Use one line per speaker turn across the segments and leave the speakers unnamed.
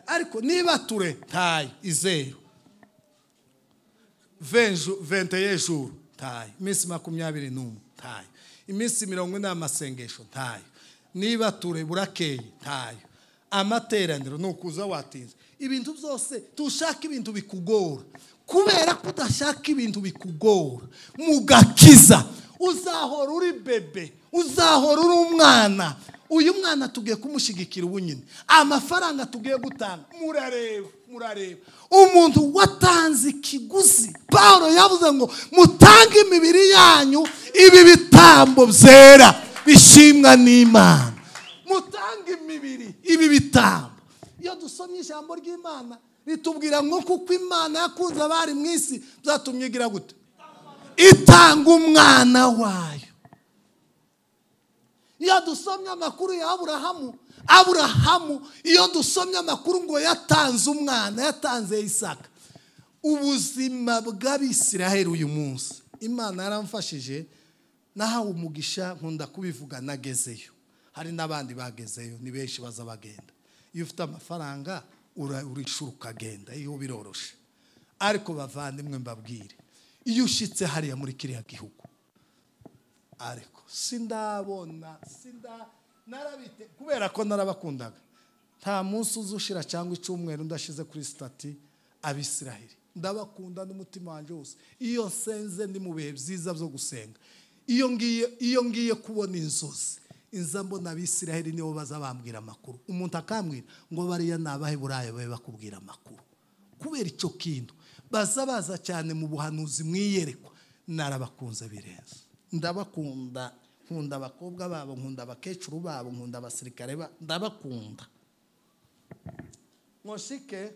ariko niba ture tayi izeru venju venteye juru tayi iminsi makumyabiri n'umwe tayi iminsi mirongo ine y'amasengesho tayo niba ture burakeye tayo amateraniro ni ukuza watinze ibintu byose tushaka ibintu bikugora kubera ko udashaka ibintu bikugora mugakiza uzahora uri bebe uzahora uri umwana uyu mwana tugiye kumushyigikira ubunyine amafaranga tugiye gutanga murareba murareba umuntu watanze ikiguzi paul yavuze ngo mutange imibiri yanyu ibi bitambo byera bishimwa n'imana mutange imibiri ibi bitambo iyo dusomye ijambo ry'imana ritubwira ngo kuko imana yakunze abari mu isi byatumye igira gute itanga umwana wayo iyo dusomye amakuru ya aburahamu aburahamu iyo dusomye amakuru ngo yatanze umwana yatanze isaka ubuzima bw'abisiraheli uyu munsi imana yaramfashije nahawe umugisha nkunda kubivuga nagezeyo hari n'abandi bagezeyo ni benshi baza bagenda iyo ufite amafaranga urishura ukagenda iyo biroroshye ariko bavandimwe mbabwire iyo ushyitse hariya muri kiriya gihugu ariko sindabona sinda narabite kubera ko narabakundaga nta munsi uza ushira cyangwa icyumweru ndashize kuri sitati abisiraheli ndabakunda n'umutima wanjye wose iyo nsenze ni mu bihe byiza byo gusenga iyo ngiye iyo ngiye kubona inzozi inza mbona abisiraheli nibo baza bambwira amakuru umuntu akambwira ngo bariya ni abaheburayo babe bakubwira amakuru kubera icyo kintu baza baza cyane mu buhanuzi mwiyerekwa narabakunze birenze ndabakunda nkunda abakobwa babo nkunda abakecuru babo nkunda abasirikare babo ndabakunda nkoshike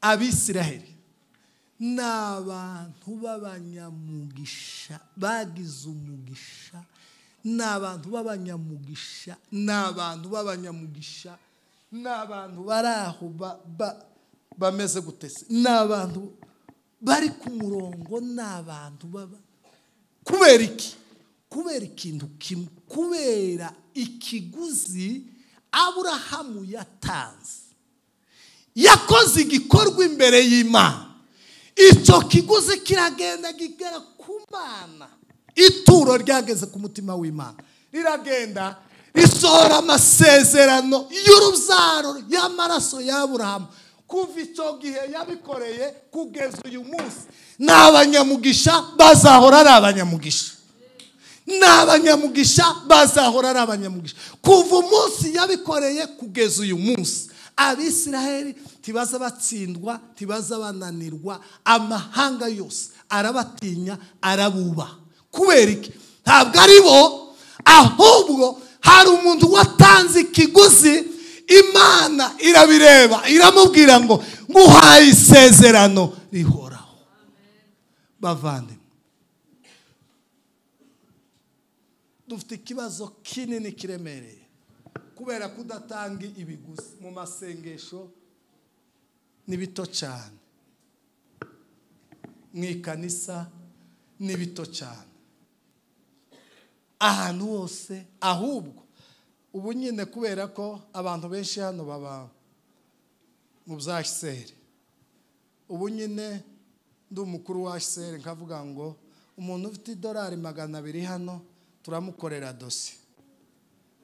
abisiraheli ni abantu b'abanyamugisha bagize umugisha ni abantu b'abanyamugisha ni abantu b'abanyamugisha ni abantu bari aho bameze gutese ni abantu bari ku murongo ni abantu baba kubera iki kubera ikintu kimwe kubera ikiguzi aburahamu yatanze yakoze igikorwa imbere y'imana icyo kiguzi kiragenda kigera ku mana ituro ryageze ku mutima w'imana riragenda risohora amasezerano y'urubyaro y'amaraso y'aburahamu kuva icyo gihe yabikoreye kugeza uyu munsi ni abanyamugisha bazahora ari abanyamugisha ni abanyamugisha bazahora ari abanyamugisha kuva umunsi yabikoreye kugeza uyu munsi abisiraheli tibaza batsindwa tibaza bananirwa amahanga yose arabatinya arabubaha kubera iki ntabwo ari bo ahubwo hari umuntu watanze ikiguzi imana irabireba iramubwira ngo nguhaye isezerano rihoraho bavandimwe dufite ikibazo kinini kiremereye kubera ko udatanga ibiguzi mu masengesho ni bito cyane mu ikanisa ni bito cyane ahantu hose ahubwo ubu nyine kubera ko abantu benshi hano baba mu bya hiseri ubu nyine ndi umukuru wa hiseri nkavuga ngo umuntu ufite idolari magana abiri hano turamukorera dosi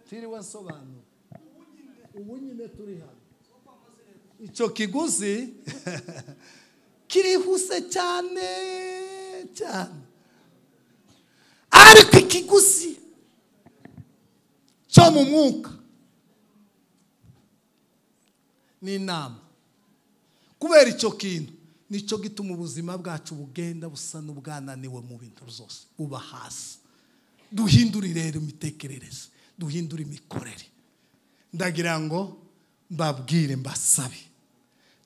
tiriwe nsobanura ubu nyine turi hano icyo kiguzi kirihuse cyane cyane ariko ikiguzi cyo mu mwuka ni inama kubera icyo kintu nicyo gituma ubuzima bwacu bugenda busa n'ubwananiwe mu bintu byose buba hasi duhindure rero imitekerereze duhindure imikorere ndagira ngo mbabwire mbasabe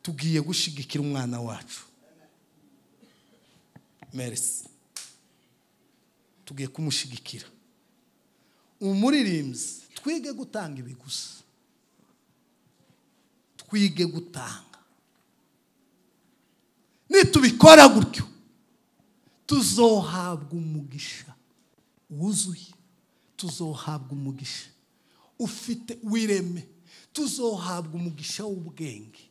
tugiye gushyigikira umwana wacu merisi tugiye kumushyigikira umuririmbyi twige gutanga ibiguzi twige gutanga nitubikora gutyo tuzohabwa umugisha wuzuye tuzohabwa umugisha ufite wireme tuzohabwa umugisha w'ubwenge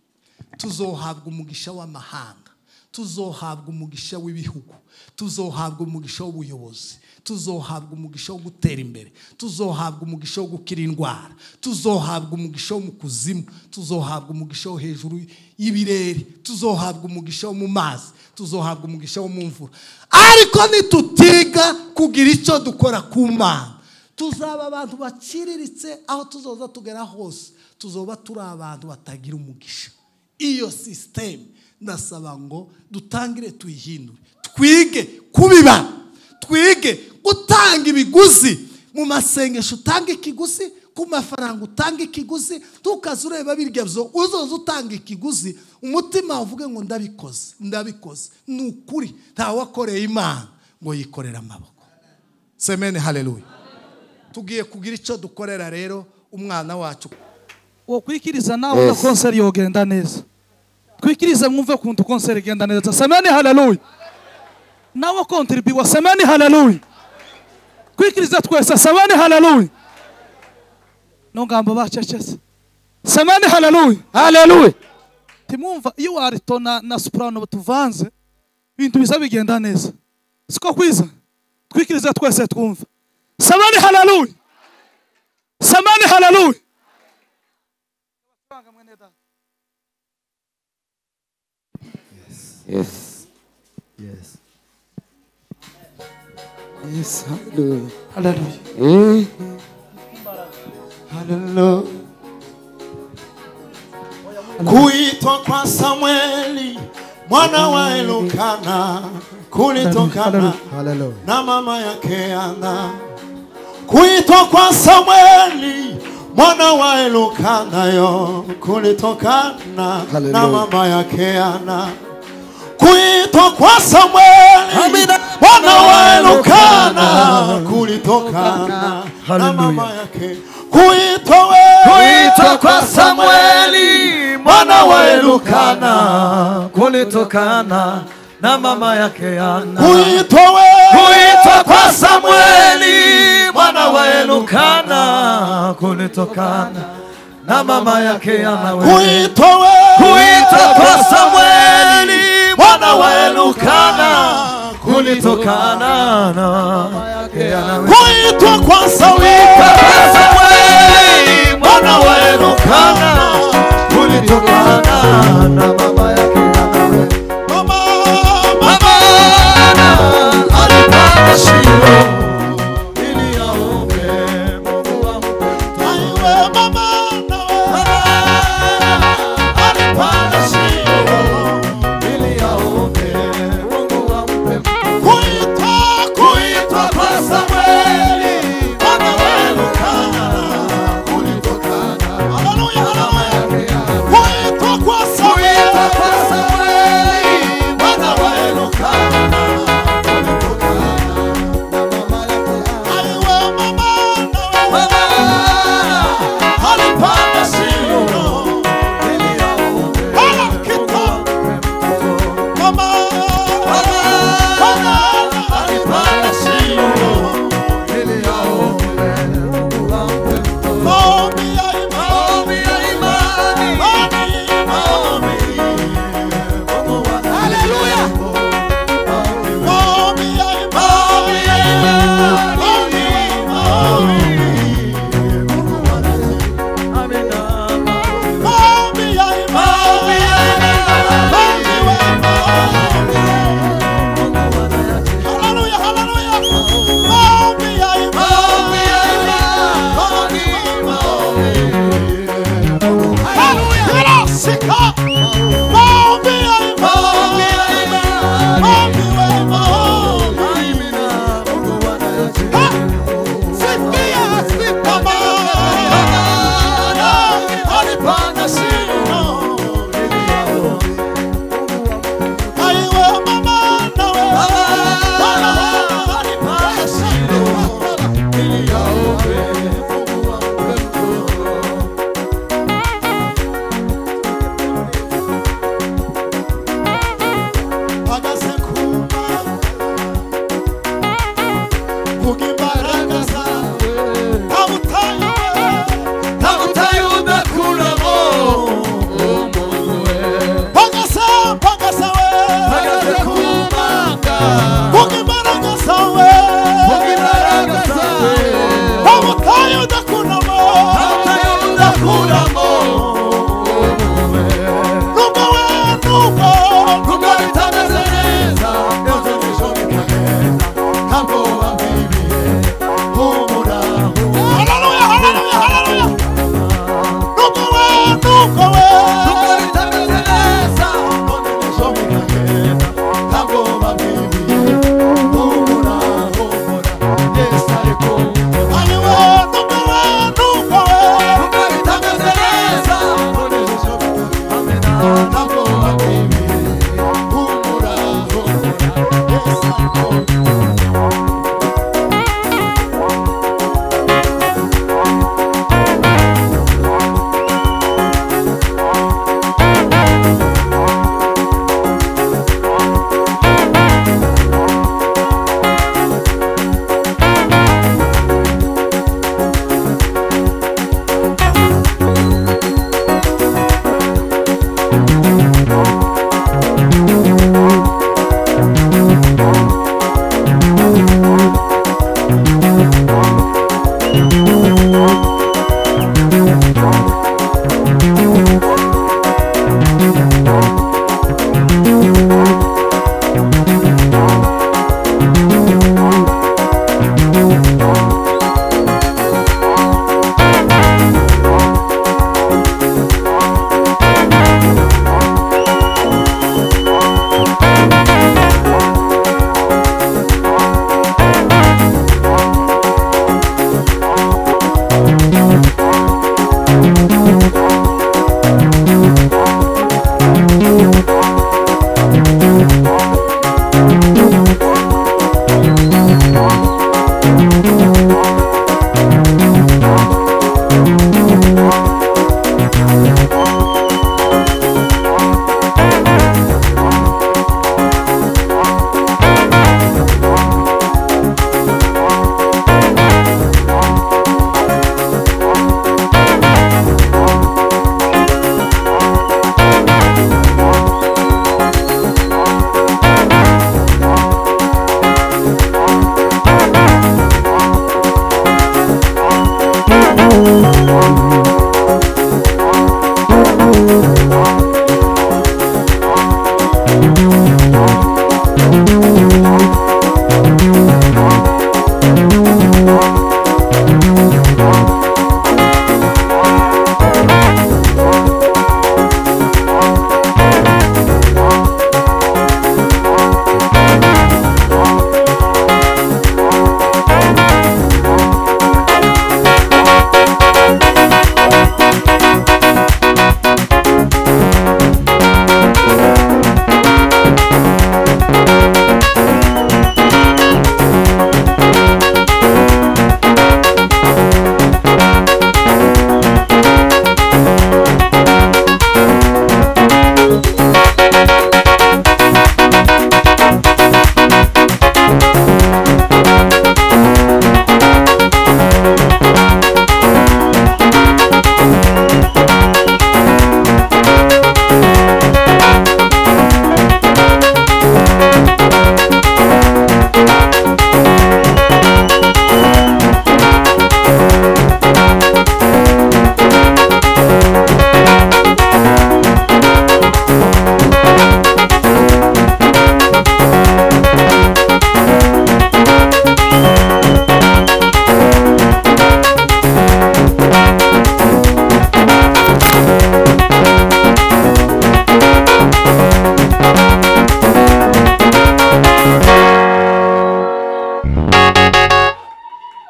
tuzohabwa umugisha w'amahanga tuzohabwa umugisha w'ibihugu tuzohabwa umugisha w'ubuyobozi tuzohabwa umugisha wo gutera imbere tuzohabwa umugisha wo gukira indwara tuzohabwa umugisha wo mu kuzimu tuzohabwa umugisha wo hejuru y'ibirere tuzohabwa umugisha wo mu mazi tuzohabwa umugisha wo mu mvura ariko nitutiga kugira icyo dukora ku mana tuzaba abantu baciriritse aho tuzoza tugera hose tuzoba turi abantu batagira umugisha iyo sisiteme ndasaba ngo dutangire tuyihindure twige kubiba twige gutanga ibiguzi mu masengesho utanga ikiguzi ku mafaranga utanga ikiguzi tukaze ureba birya byo uzoza utanga ikiguzi umutima uvuge ngo ndabikoze ndabikoze ni ukuri ntawakoreye imana ngo yikorere amaboko semeni hareruye tugiye kugira icyo dukorera rero umwana wacu
wokwikiriza nawe na konseri yogenda neza twikirize mwumve ukuntu konseri igenda neza semeni haleluya nawe kontribiwa semeni haleluya twikirize twese semeni haleluya nongamba bacecetse semeni haleluya
haleluya
timwumva iyo warito na, na soprano tuvanze ibintu biza bigenda neza siko kwiza twikirize twese twumva semeni haleluya semeni haleluya
yes yes yes haleluya
haleluya
eh haleluya
kuitwa kwa Samueli mwana wa Elukana kulitokana
haleluya
na mama yake Ana. Kuitwa kwa Samueli mwana wa Elukana yo kulitokana na
Hallelujah.
mama yake Ana. Kuitwa kwa Samueli
Amina.
mwana wa Elukana kulitokana na mama yake. Kuitwa wewe
kuitwa kwa Samueli mwana wa Elukana kulitokana na mama yake Ana
kuitwa wewe
kuitwa kwa Samueli mwana wa Elukana kulitokana na mama yake Ana wewe
kuitwa wewe
kuitwa kwa Samueli mwana wa Elukana kulitokana na mama yake Ana wewe
kuitwa kwa Samueli
kwa Samueli mwana wa Elukana kulitokana na mama yake Ana wewe
mama
Amana alipanda Shilo ili aombe Mungu ampe.
aiwe mama nawe
Amana alipanda Shilo ili aombe Mungu ampe.
kuitwa kuitwa
Kuitwa kwa Samweli, mwana wa Elukana, kulitokana na
haleluya haleluya
mama yake.
kuitwa kwa
Kuitwa
Samueli
kwa Samweli, mwana wa Elukana, kulitokana na mama yake.
aiwe mama nawe
alipanda
shimo
ili aombe
Ala, kita. mama mama alipanda shimo
ili aombe Mungu ampe mtoto.
maombi ya imani
Maombi ya imani, maombi, Mungu wa- Maombi,
maombi ya imani
maombi ya imani, maombi, Mungu wa- Amina, maombi,
maombi ya imani
maombi ya imani, Mungu wa-
Hallelujah,
Maombi ya imani, maombi, Mungu wa- Maombi ya imani, Amina, Mungu wa- Alipanda shimo ili aombe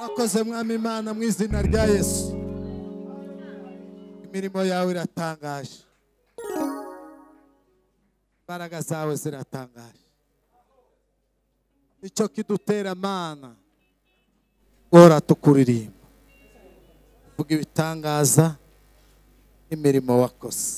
akoze mwami imana mu izina rya yesu imirimo yawe iratangaje imbaraga zawe ziratangaje nicyo kidutera mana ora tukuririmba vuga ibitangaza n'imirimo wakoze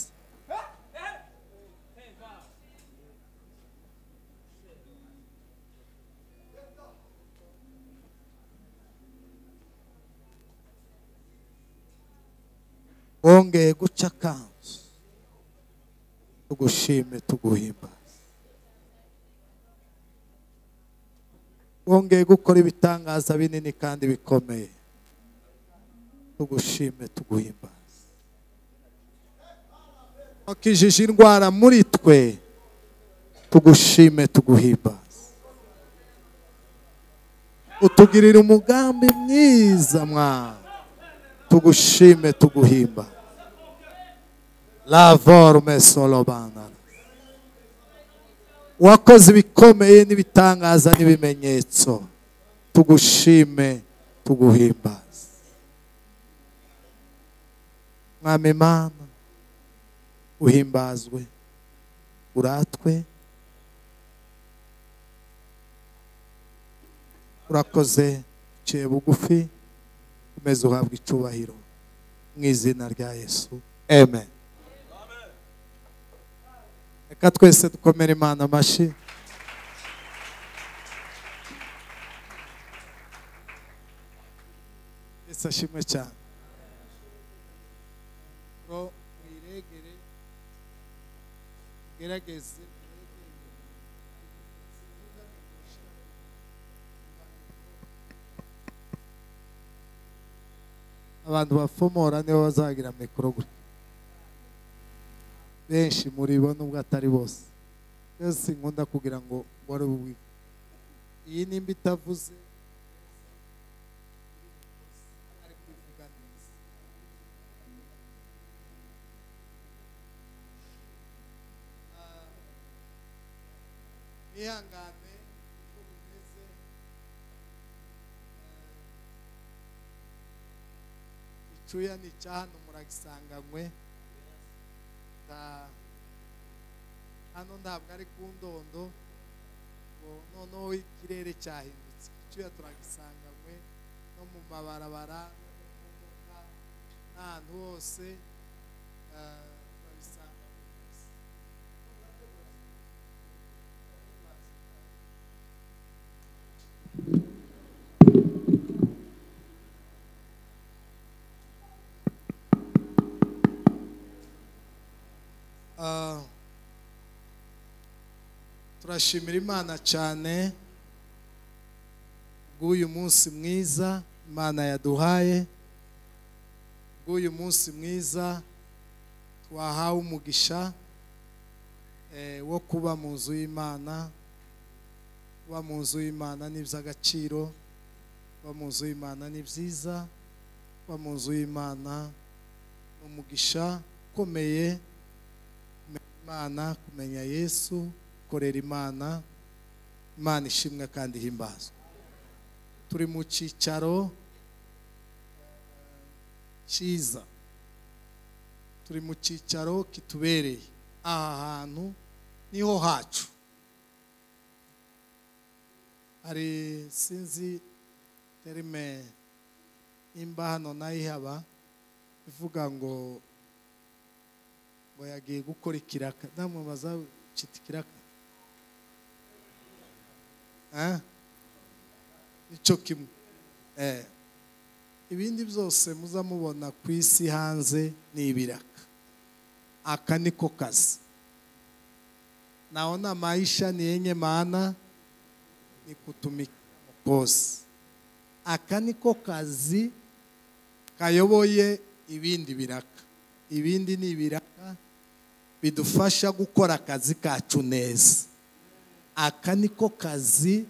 wongeye guca akanzu tugushime tuguhimbaze wongeye gukora ibitangaza binini kandi bikomeye tugushime tuguhimbaze wakijije indwara muri twe tugushime tuguhimbaze utugirira umugambi mwiza mwana tugushime tuguhimba la forme solobana wakoze ibikomeye n'ibitangaza n'ibimenyetso tugushime tuguhimbaze mwami mana uhimbazwe uratwe urakoze ciye bugufi umeze uhabwa icyubahiro mu izina rya yesu amen reka twese dukomere imana amashyi yesu ashimwe cyane ngo mwiregere gerageze abantu bafomora nibo bazagira mikoro gutya benshi muri bo nubwo atari bose yose nkunda kugira ngo wari ububi iyi nimba itavuze ari kubivuga neza Ah, mwihangane uko bimeze icuya ni icya hano muragisanganywe nta- hano ntabwo ari ku ndondo ngo noneho ikirere cyahindutse icyuya turagisanganywe no mu mabarabara mu modoka n'ahantu hose eh, turabisanganywe rwose. Ah, turashimira imana cyane bw'uyu munsi mwiza imana yaduhaye bw'uyu munsi mwiza wahawe umugisha eh, wo kuba mu nzu y'imana kuba mu nzu y'imana ni iby'agaciro kuba mu nzu y'imana ni byiza kuba mu nzu y'imana ni umugisha ukomeye kumenya imana kumenya yesu korera imana imana ishimwe kandi ihimbazwa turi mu cyicaro cyiza turi mu cyicaro kitubereye aha hantu niho hacu hari sinzi terime nimba hano nayihaba ivuga ngo ngo yagiye gukora ikiraka namwe bazacita ikiraka Eh? nicyo kimwe Eh. ibindi byose muza mubona ku isi hanze ni ibiraka aka niko kazi naona maisha ni yenye maana ni kutumika kose aka niko kazi kayoboye ibindi biraka ibindi ni ibiraka bidufasha gukora akazi kacu neza aka niko kazi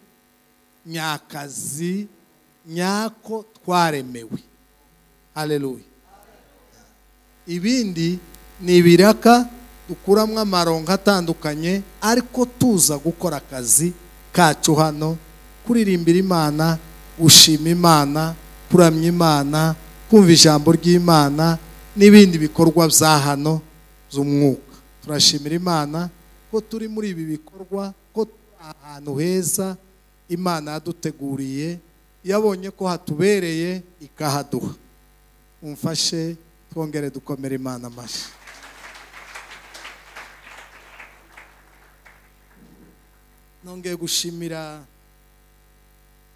nyakazi nyako twaremewe haleluya ibindi ni ibiraka dukuramo amaronko atandukanye ariko tuza gukora akazi kacu hano kuririmbira imana gushima imana kuramya imana kumva ijambo ry'imana n'ibindi bikorwa bya hano by'umwuka turashimira imana ko turi muri ibi bikorwa ko turi ahantu heza imana yaduteguriye yabonye ko hatubereye ikahaduha umfashe twongere dukomere imana amashyi nongeye gushimira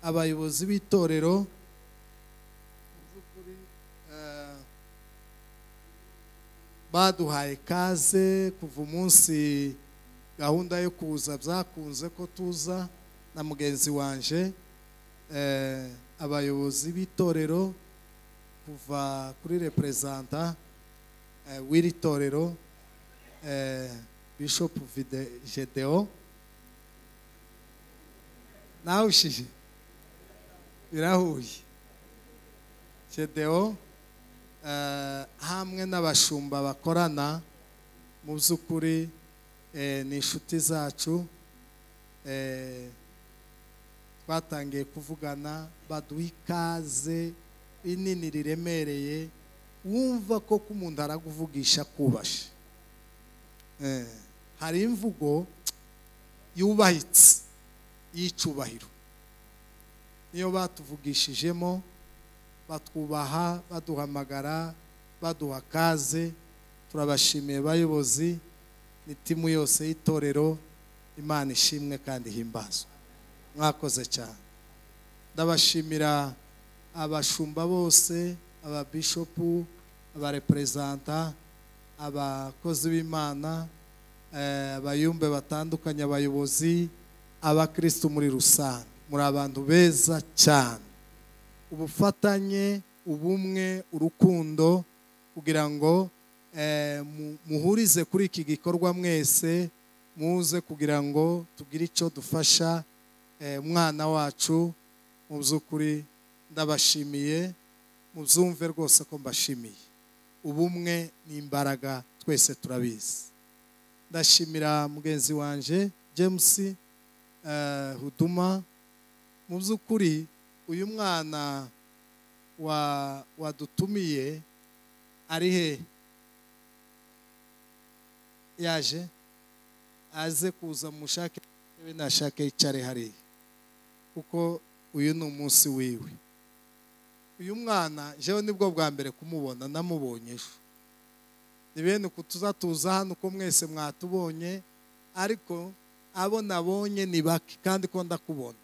abayobozi b'itorero mu by'ukuri eh, baduhaye kaze kuva umunsi gahunda yo kuza byakunze ko tuza na mugenzi wanje eh, abayobozi b'itorero kuva kuri reperezanta eh, w'iri torero eh, bishop Vide- gedeon nawushije birahuye gedeon eh, hamwe n'abashumba bakorana mu by'ukuri eh, ni inshuti zacu eh, twatangiye kuvugana baduha ikaze rinini riremereye wumva ko k'umuntu araguvugisha kubashe Eh, hari imvugo yubahitse y'icubahiro niyo batuvugishijemo batwubaha baduhamagara baduha kaze turabashimiye bayobozi n'itimu yose y'itorero imana ishimwe kandi ihimbazwe mwakoze cyane ndabashimira abashumba bose ababishopu abareperezanta abakozi b'imana eh, abayumbe batandukanye abayobozi abakristo muri rusange muri abantu beza cyane ubufatanye ubumwe urukundo kugira ngo eh, mu- muhurize kuri iki gikorwa mwese muze kugira ngo tugire icyo dufasha eh, umwana wacu mu by'ukuri ndabashimiye mubyumve rwose ko mbashimiye ubumwe ni imbaraga twese turabizi ndashimira mugenzi wanje james eh, huduma mu by'ukuri uyu mwana wa- wadutumiye ari he yaje aze kuza mushake we nashake yicare hariya kuko uyu ni umunsi wiwe uyu mwana jewe nibwo bwa mbere kumubona namubonye ejo ni bene uku tuzatuza hano uko mwese mwatubonye ariko abo nabonye ni bake kandi ko ndakubona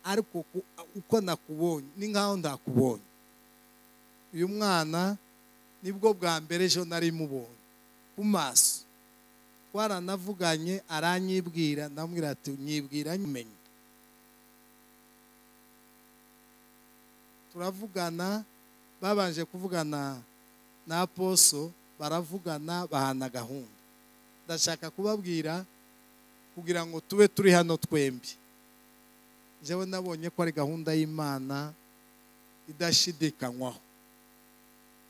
ariko ku- uko nakubonye ni nk'aho ndakubonye uyu mwana nibwo bwa mbere ejo nari mubonye ku maso twaranavuganye aranyibwira ndamubwira ati nyibwira nyumenye turavugana babanje kuvugana na aposo baravugana bahana gahunda ndashaka kubabwira kugira ngo tube turi hano twembi njyewe nabonye ko ari gahunda y'imana idashidikanywaho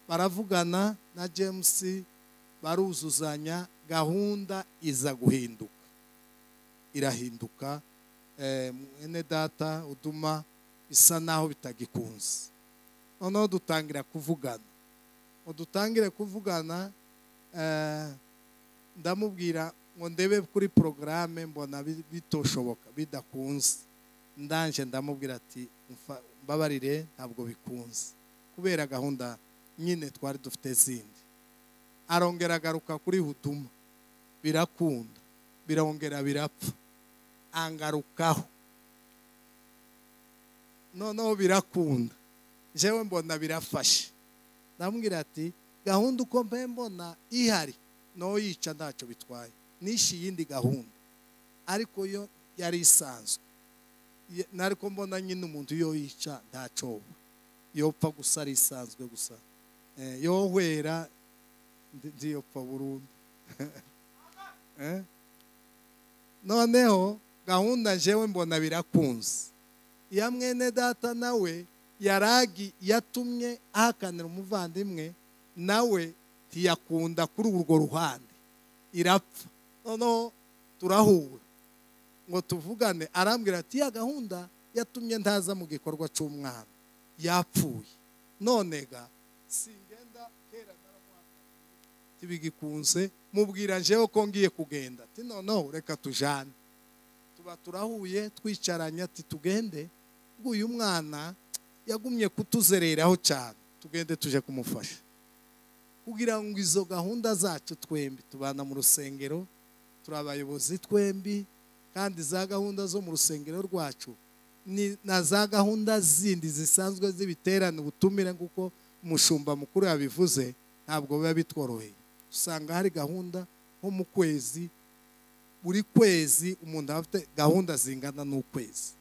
baravugana na james baruzuzanya gahunda iza guhinduka irahinduka Eh, mwene data uduma bisa naho bitagikunze noneho dutangira kuvugana udutangire kuvugana eh, ndamubwira ngo ndebe kuri porogaramu mbona bi- bitoshoboka bidakunze ndanje ndamubwira ati "Mfa- mbabarire ntabwo bikunze kubera gahunda nyine twari dufite zindi arongera agaruka kuri huduma birakunda birongera birapfa angarukaho noneho birakunda jewe mbona birafashe ndamubwira ati gahunda uko mbe mbona ihari no yica ntacyo bitwaye nishe iyindi gahunda ariko yo yari isanzwe Ye- nariko mbona nyine umuntu yo yica ntacoba yopfa gusa ari isanzwe gusa Eh, yohwera ndi- ndiyopfa burundu Eh? noneho gahunda njewe mbona birakunze ya mwene data nawe yaragi yatumye ahakanira umuvandimwe nawe ntiyakunda kuri urwo ruhande irapfa noneho turahura ngo tuvugane arambwira ati ya gahunda yatumye ntaza mu gikorwa cy'umwana yapfuye none ga singenda kera naramuhakaniye tibigikunze mubwira njewe ko ngiye kugenda ati noneho reka tujane tuba turahuye twicaranye ati tugende ubwo uyu mwana yagumye kutuzereraho cyane tugende tuje kumufasha kugira ngo izo gahunda zacu twembi tubana mu rusengero turi abayobozi twembi kandi za gahunda zo mu rusengero rwacu ni na za gahunda zindi zisanzwe z'ibiterane ubutumire kuko umushumba mukuru yabivuze ntabwo biba bitworoheye usanga hari gahunda nko mu kwezi buri kwezi umuntu aba afite gahunda zingana n'ukwezi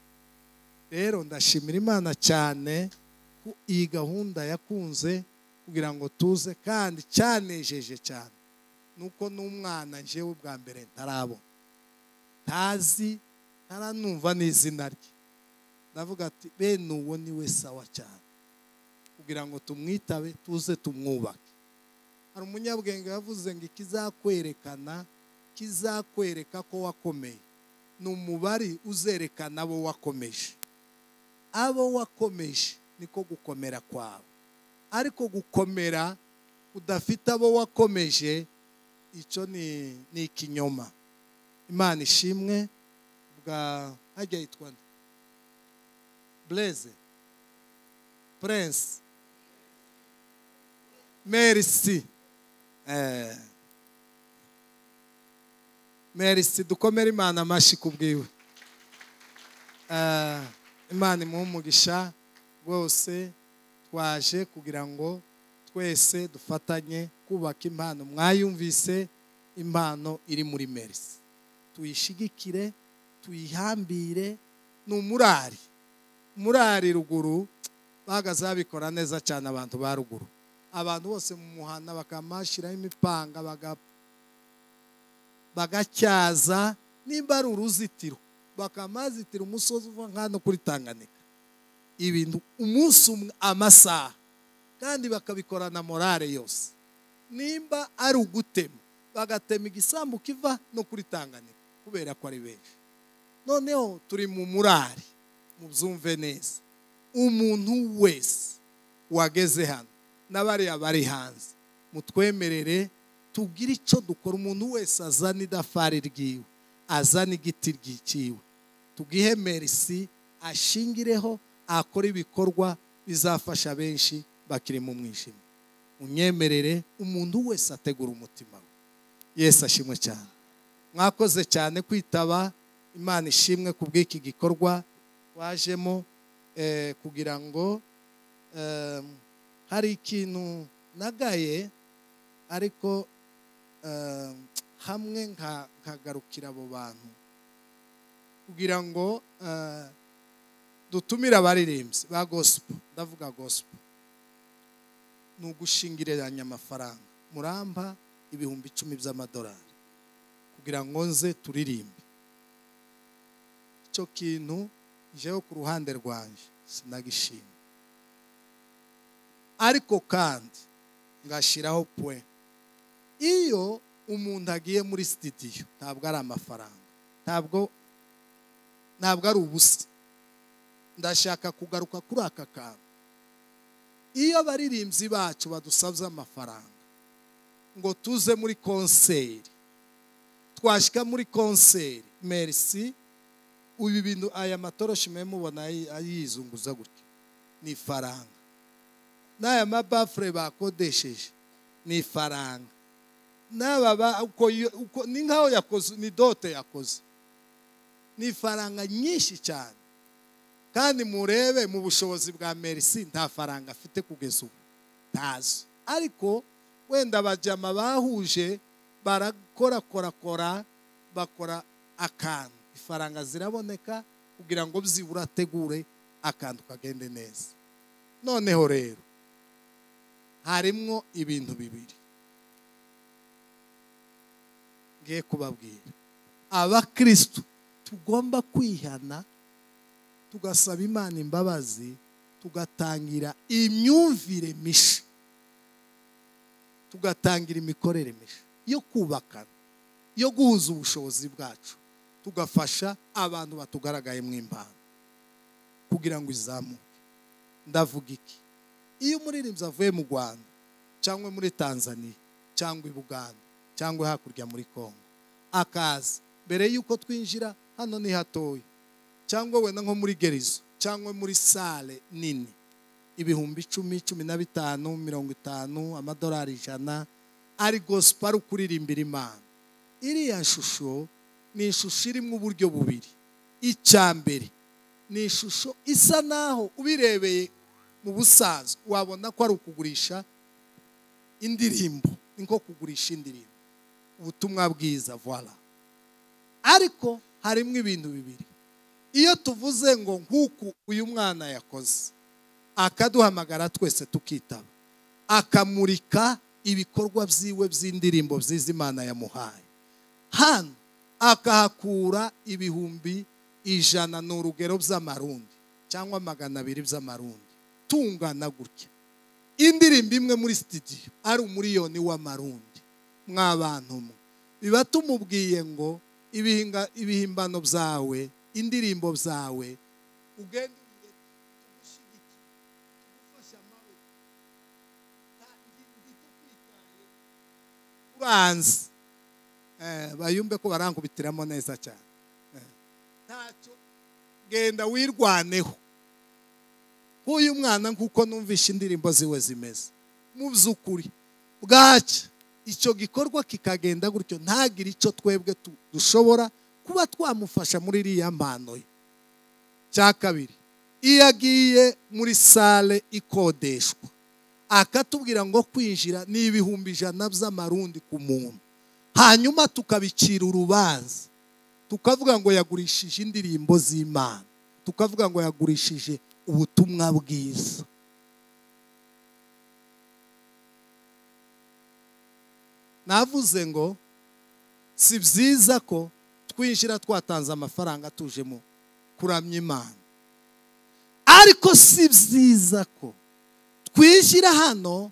rero ndashimira imana cyane ko iyi gahunda yakunze kugira ngo tuze kandi cyanejeje cyane nuko n'umwana njyewe bwa mbere ntarabona ntazi ntaranumva n'izina rye ndavuga ati bene uwo ni we sawa cyane kugira ngo tumwitabe tuze tumwubake hari umunyabwenge yavuze ngo ikizakwerekana kizakwereka ko wakomeye ni umubare uzerekana abo wakomeje abo wakomeje niko gukomera kwawe ariko gukomera udafite abo wakomeje icyo ni ni ikinyoma imana ishimwe bwa hajya yitwa nde bureze purense merisi eee merisi dukomere imana amashyi ku bwiwe Eh, imana imuhe umugisha rwose twaje kugira ngo twese dufatanye kubaka impano mwayumvise impano iri muri merisi tuyishigikire tuyihambire ni umurari murari ruguru bahagaze babikora neza cyane abantu ba ruguru abantu bose mu muhanda bakamashyiraho imipanga baga bagacyaza nimba ari uruzitiro bakamazitira umusozi uva nkano kuri tanganyika ibintu umunsi umwe amasaha kandi bakabikorana morale yose nimba ari ugutema bagatema igisambu kiva no kuri tanganyika kubera ko ari benshi noneho turi mu murari mubyumve neza umuntu wese wageze hano n'abariya bari hanze mutwemerere tugire icyo dukora umuntu wese azana idafari ryiwe azana igiti ryikiwe tugihe merisi ashingireho akore ibikorwa bizafasha benshi bakiri mu mwijima munyemerere umuntu wese ategura umutima we yesu ashimwe cyane mwakoze cyane kwitaba imana ishimwe ku bw'iki gikorwa wajemo eh, kugira ngo eh, hari ikintu nagaye ariko eh, hamwe nka- nkagarukira abo bantu kugira ngo eh, dutumire abaririmbyi ba gospel ndavuga gospel ni ugushingiriranya amafaranga murampa ibihumbi icumi by'amadolari kugira ngo nze turirimbe icyo kintu jewe ku ruhande rwanjye sinagishima ariko kandi ngashyiraho pwe iyo umuntu agiye muri sitidiyo ntabwo ari amafaranga ntabwo ntabwo ari ubusa ndashaka kugaruka kuri aka kantu iyo abaririmbyi bacu badusabye amafaranga ngo tuze muri konseri twashyika muri konseri merisi uyu bintu aya matoroshi mwe mubona ayi- ayizunguza gutya ni ifaranga n'aya mabafure bakodesheje ni ifaranga n'aba ba- uko yo- uko- ni nkaho yakoze ni dote yakoze ni ifaranga nyinshi cyane kandi murebe mu bushobozi bwa merisi nta faranga afite kugeza ubu ntazo ariko wenda abajama bahuje barakorakorakora bakora akantu ifaranga ziraboneka kugira ngo byibura ategure akantu kagende neza noneho rero harimwo ibintu bibiri ngiye kubabwira abakristo tugomba kwihana tugasaba imana imbabazi tugatangira imyumvire misha tugatangira imikorere misha yo kubakana yo guhuza ubushobozi bwacu tugafasha abantu batugaragayemo impano kugira ngo izamuke ndavuga iki iyo umuririmbyi avuye mu rwanda cyangwa muri tanzania cyangwa i buganda cyangwa hakurya muri congo akaza mbere y'uko twinjira hano ni hatoya cyangwa wenda nko muri gerizo cyangwa muri sale nini ibihumbi icumi cumi na bitanu mirongo itanu amadolari ijana ari gospel ari ukuririmbira imana iriya shusho ni ishusho irimo uburyo bubiri icya mbere ni ishusho isa naho ubirebeye mu busanzwe wabona ko ari ukugurisha indirimbo ni nko kugurisha indirimbo ubutumwa bwiza voila ariko harimo ibintu bibiri iyo tuvuze ngo nk'uku uyu mwana yakoze akaduhamagara twese tukitaba akamurika ibikorwa byiwe by'indirimbo byiza imana yamuhaye hano akahakura ibihumbi ijana ni urugero by'amarundi cyangwa magana abiri by'amarundi tungana gutya indirimbo imwe muri sitidiyo ari umuriyoni w'amarundi mwabantu mwe biba tumubwiye ngo ibihinga- ibihimbano byawe indirimbo zawe ugende ugende, tugushyigikire, tugufashe amaboko. Nta- ndi- ndi tukwitaye, uranzi Eh, bayumve ko barankubitiramo neza cyane Eh, ntacyo genda wirwaneho nk'uyu mwana nk'uko numvishe indirimbo ziwe zimeze mu by'ukuri bwacya icyo gikorwa kikagenda gutyo ntagire icyo twebwe tu- dushobora kuba twamufasha muri iriya mpano ye cya kabiri iyo agiye muri sale ikodeshwa akatubwira ngo kwinjira ni ibihumbi ijana by'amarundi ku muntu hanyuma tukabicira urubanza tukavuga ngo yagurishije indirimbo z'imana tukavuga ngo yagurishije ubutumwa bwiza navuze ngo si byiza ko twinjira twatanze amafaranga tujemo kuramya imana ariko si byiza ko twishyira hano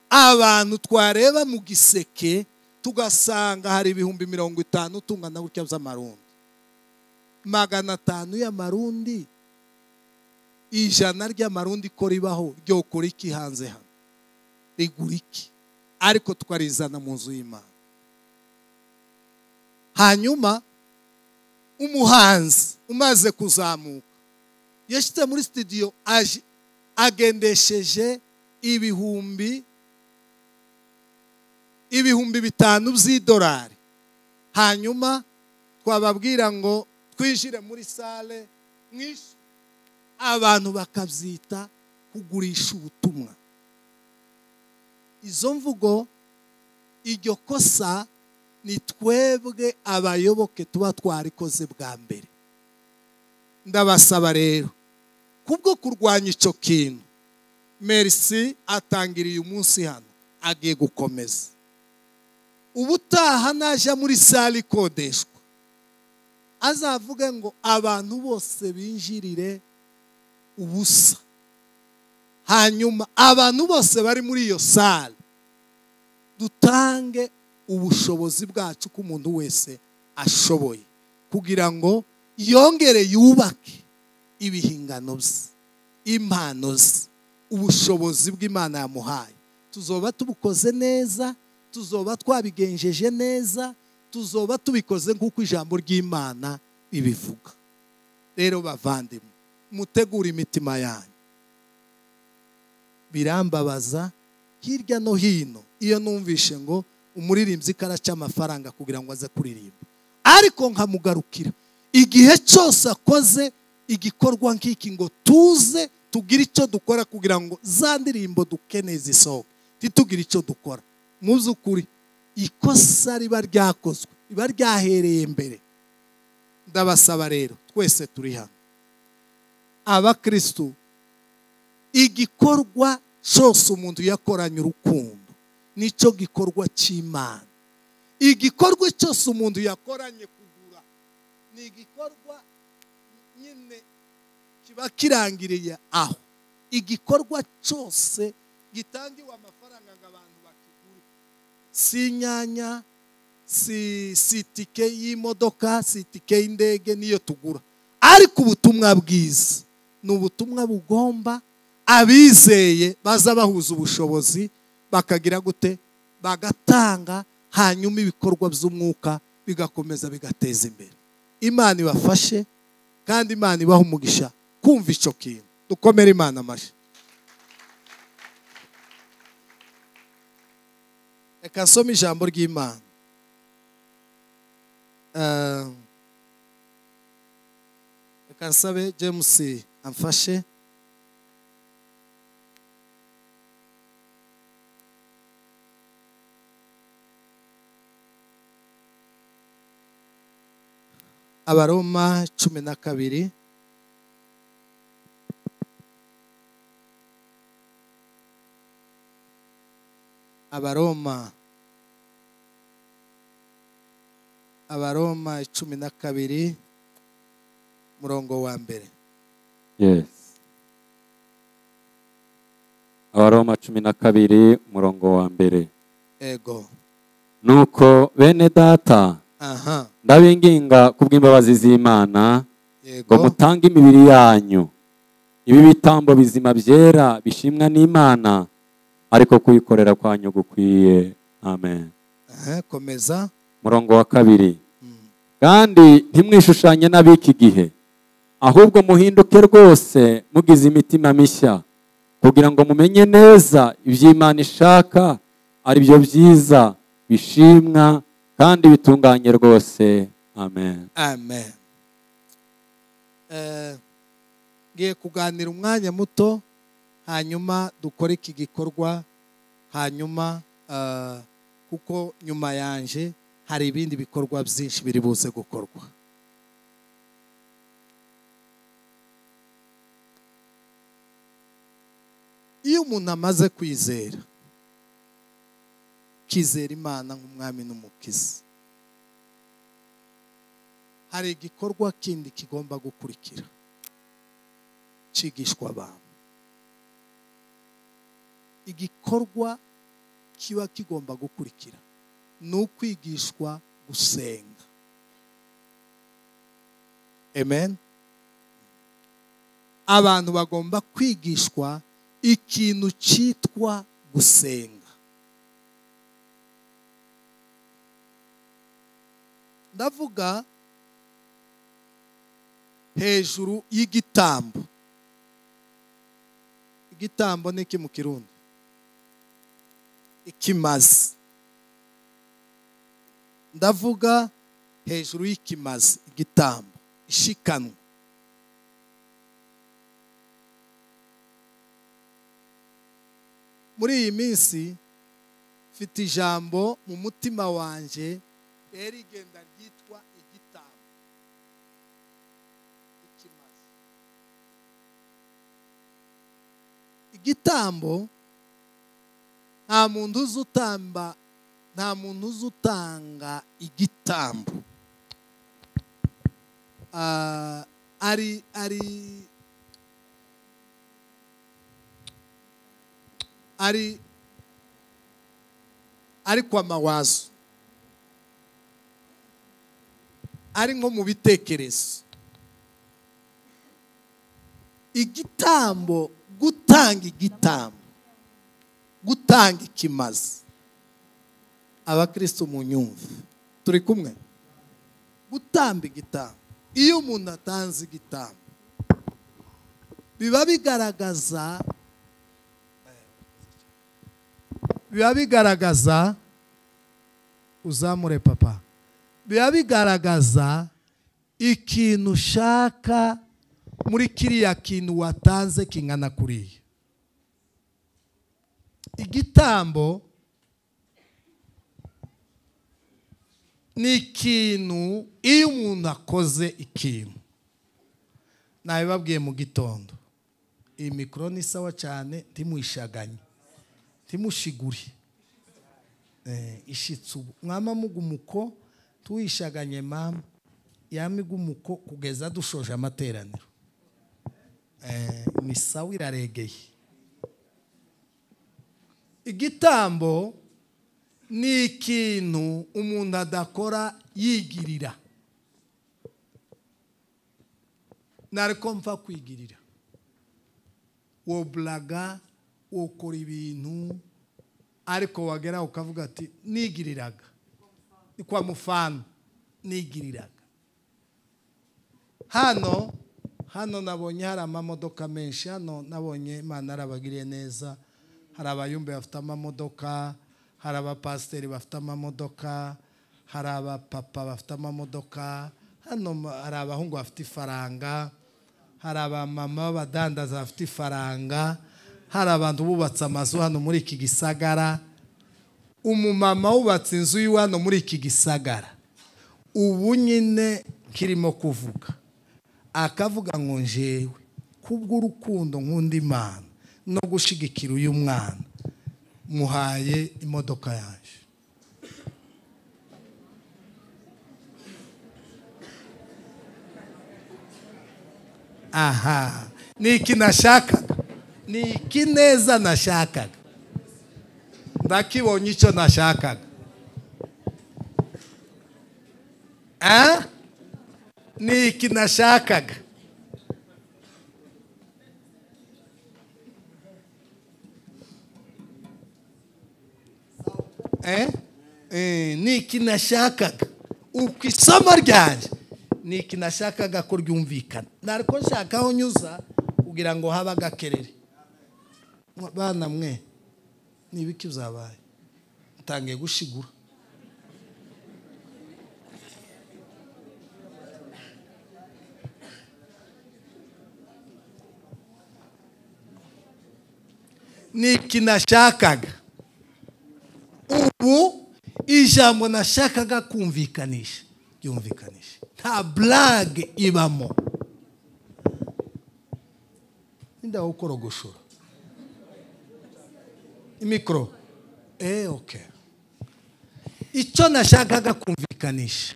abantu twareba mu giseke tugasanga hari ibihumbi mirongo itanu tungana gutya by'amarundi magana atanu y'amarundi ijana ry'amarundi ko ribaho ryokora iki hanze hano rigura iki ariko tukarizana mu nzu y'imana hanyuma umuhanzi umaze kuzamuka yashyize muri sitidiyo aje agendesheje ibihumbi ibihumbi bitanu by'idolari hanyuma twababwira ngo twinjire muri sale mwinshi abantu bakabyita kugurisha ubutumwa izo mvugo iryo kosa ni twebwe abayoboke tuba twarikoze bwa mbere ndabasaba rero kubwo kurwanya icyo kintu merisi atangiriye umunsi hano agiye gukomeza ubutaha najya muri sale ikodeshwa azavuge ngo abantu bose binjirire ubusa hanyuma abantu bose bari muri iyo sale dutange ubushobozi bwacu ko umuntu wese ashoboye kugira ngo yongere yubake ibihingano bye impano ze ubushobozi bw'imana yamuhaye tuzoba tubukoze neza tuzoba twabigenjeje neza tuzoba tubikoze nk'uko ijambo ry'imana ribivuga rero bavandimwe mutegure imitima yanyu birambabaza hirya no hino iyo numvishe ngo umuririmbyi karaca amafaranga kugira ngo aze kuririmba ariko nkamugarukira igihe cyose akoze igikorwa nk'iki ngo tuze tugire icyo dukora kugira ngo za ndirimbo dukeneye zisohoke ntitugire icyo dukora mu by'ukuri ikosa riba ryakozwe riba ryahereye mbere ndabasaba rero twese turi hano abakirisitu igikorwa cyose umuntu yakoranye urukundo nicyo gikorwa cy'imana igikorwa cyose umuntu yakoranye kugura ni igikorwa nyine kiba kirangiriye aho igikorwa cyose gitangiwe amafaranga ngo abantu bakigure si inyanya si si itike y'imodoka si itike y'indege niyo tugura ariko ubutumwa bwiza ni ubutumwa bugomba abizeye baza bahuza ubushobozi bakagira gute bagatanga hanyuma ibikorwa by'umwuka bigakomeza bigateza imbere imana ibafashe kandi imana ibaha umugisha kumva icyo kintu dukomere imana amashyi reka asome ijambo ry'imana Eh, reka nsabe james amfashe abaroma cumi na kabiri abaroma abaroma cumi na kabiri murongo wa mbere
yes abaroma cumi na kabiri umurongo wa mbere
ego
nuko bene data
aha
ndabinginga kubw'imbabazi z'imana ngo
yego
mutange imibiri yanyu ibi bitambo bizima byera bishimwa n'imana ariko kuyikorera kwanyu gukwiye amen
Aha, komeza
murongo wa kabiri kandi ntimwishushanye n'ab'iki gihe ahubwo muhinduke rwose mugize imitima mishya kugira ngo mumenye neza ibyo imana ishaka ari byo byiza bishimwa kandi bitunganye rwose amen
amen Eh, ngiye kuganira umwanya muto hanyuma dukore iki gikorwa hanyuma eh, kuko nyuma yanje hari ibindi bikorwa byinshi biri buze gukorwa iyo umuntu amaze kwizera akizera imana nk'umwami n'umukizi hari igikorwa kindi kigomba gukurikira cyigishwa abantu igikorwa kiba kigomba gukurikira ni ukwigishwa gusenga amen abantu bagomba kwigishwa ikintu cyitwa gusenga ndavuga hejuru y'igitambo igitambo ni iki mu kirundi ikimazi ndavuga hejuru y'ikimazi igitambo ishikanwa muri iyi minsi mfite ijambo mu mutima wanjye rero igenda ryitwa igitambo ikimaze igitambo nta muntu uzi utamba nta muntu uzi utanga igitambo Ah, ari ari ari ari kwa mawazo ari nko mu bitekerezo igitambo gutanga igitambo gutanga ikimazi abakristo mu nyumva turi kumwe gutamba igitambo iyo umuntu atanze igitambo biba bigaragaza biba bigaragaza uzamure papa biba bigaragaza ikintu ushaka muri kiriya kintu watanze kingana kuriya igitambo ni ikintu iyo umuntu akoze ikintu nabibabwiye mu gitondo iyi mikoro ni sawa cyane ntimwishaganye ntimushigure Eh, ishitse ubu mwama mugumuko tuwishaganye mama yamigumuko kugeza dushoje amateraniro Eh, ni sawa iraregeye igitambo ni ikintu umuntu adakora yigirira nariko mpfa kwigirira woburaga wokora ibintu ariko wagera ukavuga ati nigiriraga ni kwa mufana nigiriraga hano hano nabonye hari amamodoka menshi hano nabonye imana arabagiriye neza hari abayumbe bafite amamodoka hari abapasiteri bafite amamodoka hari abapapa bafite amamodoka hano ma- hari abahungu bafite ifaranga hari abamama b'abadandaza bafite ifaranga hari abantu bubatse amazu hano muri iki gisagara umumama wubatse inzu yiwe hano muri iki gisagara ubu nyine kirimo kuvuga akavuga ngo njewe kubw'urukundo nkunda imana no gushigikira uyu mwana muhaye imodoka yaje aha ni iki nashakaga ni iki neza nashakaga ndakibonye icyo nashakaga Ah? ni iki nashakaga Eh? Eh, ni iki nashakaga uko isomo ryanjye ni iki nashakaga ko ryumvikana nariko nshaka aho nyuza kugira ngo habe agakerere Mwa- bana mwe ni ibiki byabaye ntangiye gushigura ni iki nashakaga ubu ijambo nashakaga kumvikanisha ryumvikanisha nta burage ibamo ninda wo korogoshora imikoro eh okay icyo nashakaga kumvikanisha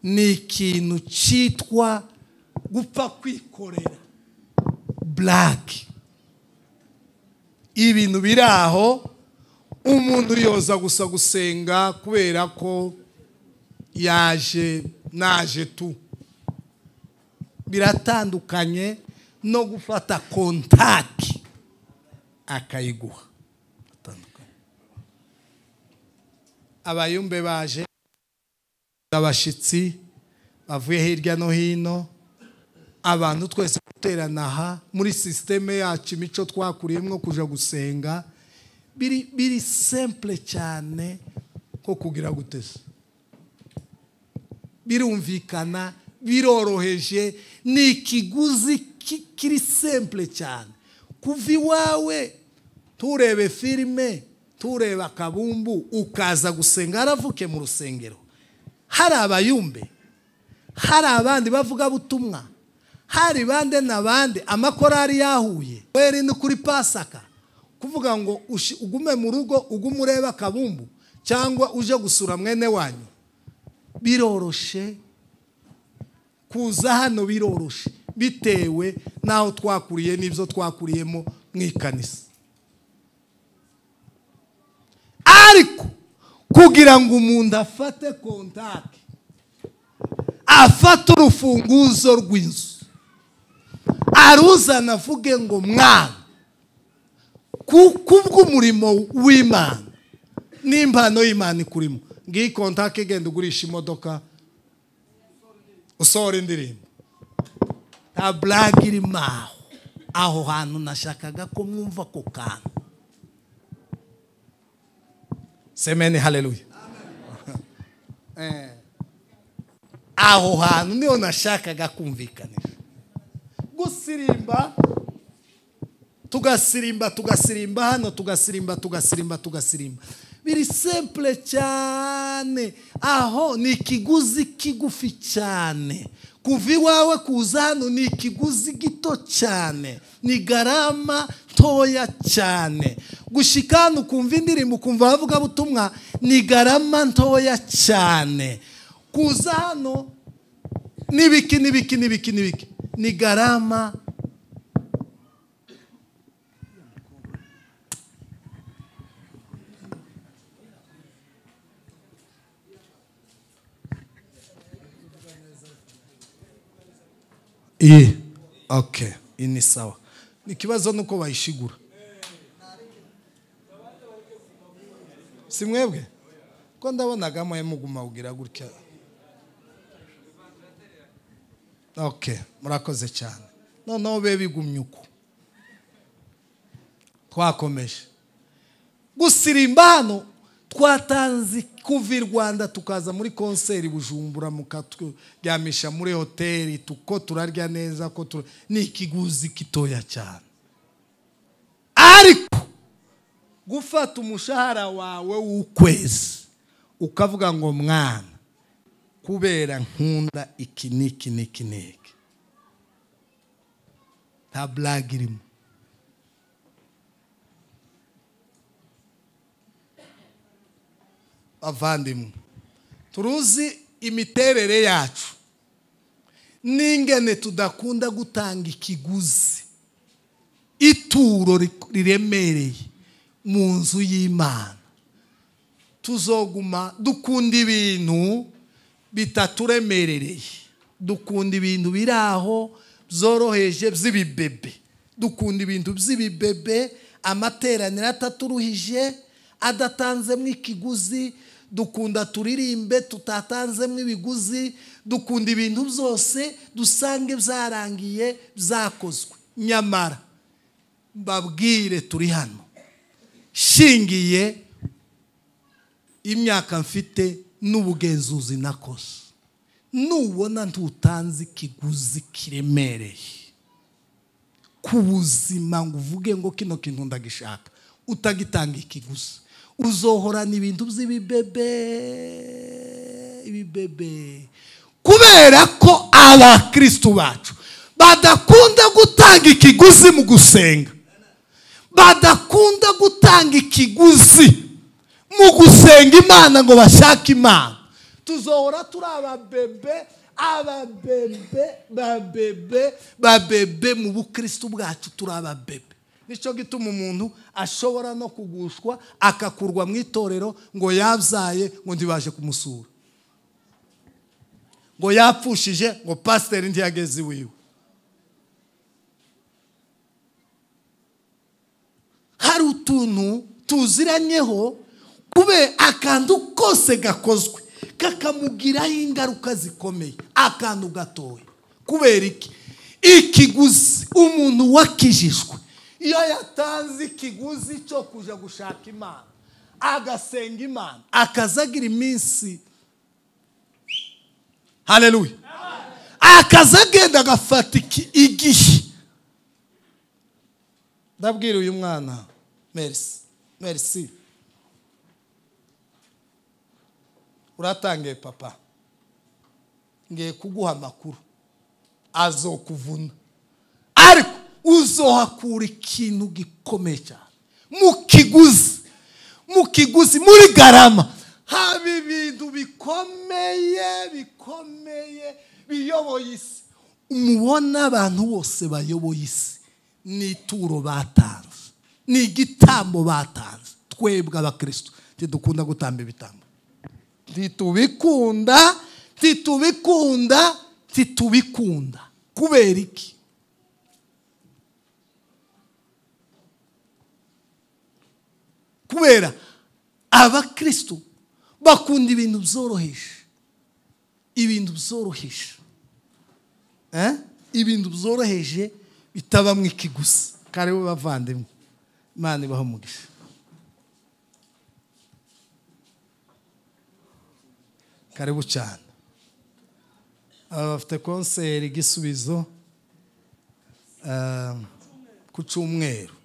ni ikintu cyitwa gupfa kwikorera burake ibintu biri aho umuntu yoza gusa gusenga kubera ko yaje naje tu biratandukanye no gufata kontaki akayiguha Atandukanye. abayumbe baje abashyitsi bavuye hirya no hino abantu twese guterana aha muri sisiteme yacu imico twakuriyemo kujya gusenga biri biri simple cyane nko kugira guteza birumvikana biroroheje ni ikiguzi ki- kiri simple cyane kuva iwawe turebe filime tureba akabumbu ukaza gusenga haravuke mu rusengero hari abayumbe hari abandi bavugabutumwa hari bande na bande amakorari yahuye weri ni kuri pasaka kuvuga ngo ushi- ugume mu rugo ugume urebe akabumbu cyangwa uje gusura mwene wanyu biroroshe kuza hano biroroshe bitewe n'aho twakuriye n'ibyo twakuriyemo mu ikanisa ariko kugira ngo umuntu afate kontaki afate urufunguzo rw'inzu aruzana avuge ngo mwana kubw'umurimo w'imana n'impano y'imana ikurimo ngiyi kontaki igenda ugurisha imodoka usohora indirimbo nta burage irimo aho aho hantu nashakaga ko mwumva ako kantu semeni hareruye aho hantu niho nashakaga kumvikanisha gusirimba tugasirimba tugasirimba hano tugasirimba tugasirimba tugasirimba biri sempure cyane aho ni ikiguzi kigufi cyane kuva iwawe kuza hano ni ikiguzi gito cyane ni garama ntoya cyane gushyika hano ukumva indirimbo ukumva abavugabutumwa ni garama ntoya cyane kuza hano n'ibiki n'ibiki n'ibiki n'ibiki ni garama iyi oke iyi ni sawa ni ikibazo nuko bayishigura si mwebwe ko ndabonaga mwe muguma ugira gutya oke murakoze cyane noneho be bigumye uko twakomeje gusirimba hano twatanze kuva i rwanda tukaza muri konseri bujumbura mukaturyamisha muri hoteli tuko turarya neza ko tu ni ikiguzi gitoya cyane ariko gufata umushahara wawe w'ukwezi ukavuga ngo mwana kubera nkunda iki n'iki n'iki n'iki nta burage irimo bavandimwe turuzi imiterere yacu n'ingene tudakunda gutanga ikiguzi ituro riremereye mu nzu y'imana tuzoguma dukunda ibintu bitaturemerereye dukunda ibintu biri aho byoroheje by'ibibebe dukunda ibintu by'ibibebe amateraniro ataturuhije adatanzemo ikiguzi dukunda turirimbe tutatanzemo ibiguzi dukunda ibintu byose dusange byarangiye byakozwe nyamara mbabwire turi hano shingiye imyaka mfite n'ubugenzuzi nakoze nubona ntutanze ikiguzi kiremereye ku buzima ngo uvuge ngo kino kintu ndagishaka utagitanga ikiguzi uzohorana ibintu by'ibibebe ibibebe kubera ko abakirisitu bacu badakunda gutanga ikiguzi mu gusenga badakunda gutanga ikiguzi mu gusenga imana ngo bashake imana tuzohora turi ababebe ababebe babebe babebe mu bukirisitu bwacu turi ababebe nicyo gituma umuntu ashobora no kugushwa akakurwa mu itorero ngo yabyaye ngo ntibaje kumusura ngo yapfushije ngo pasiteri ntiyageze iwiwe hari utuntu tuziranyeho kube akantu kose gakozwe kakamugiraho ingaruka zikomeye akantu gatoya kubera iki ikiguzi umuntu wakijijwe iyo yatanze ikiguzi cyo kujya gushaka imana agasenga imana akazagira iminsi hareruye akaza agenda agafata igihe ndabwira uyu mwana merisi merisi uratangiye papa ngiye kuguha amakuru azokuvuna ariko uzohakura ikintu gikomeye cyane mu kiguzi mu mu kiguzi muri garama haba ibintu bikomeye bikomeye biyoboye isi mubona abantu bose bayoboye isi ni ituro batanze ni igitambo batanze twebwe abakirisitu ntidukunda gutamba ibitambo ntitubikunda ntitubikunda ntitubikunda kubera iki kubera abakirisitu bakunda ibintu byoroheje ibintu byoroheje Eh? ibintu byoroheje bitabamo ikiguzi karibu bavandimwe imana ibaha umugisha karibu cyane aba bafite konseri igisubizo ah, ku cyumweru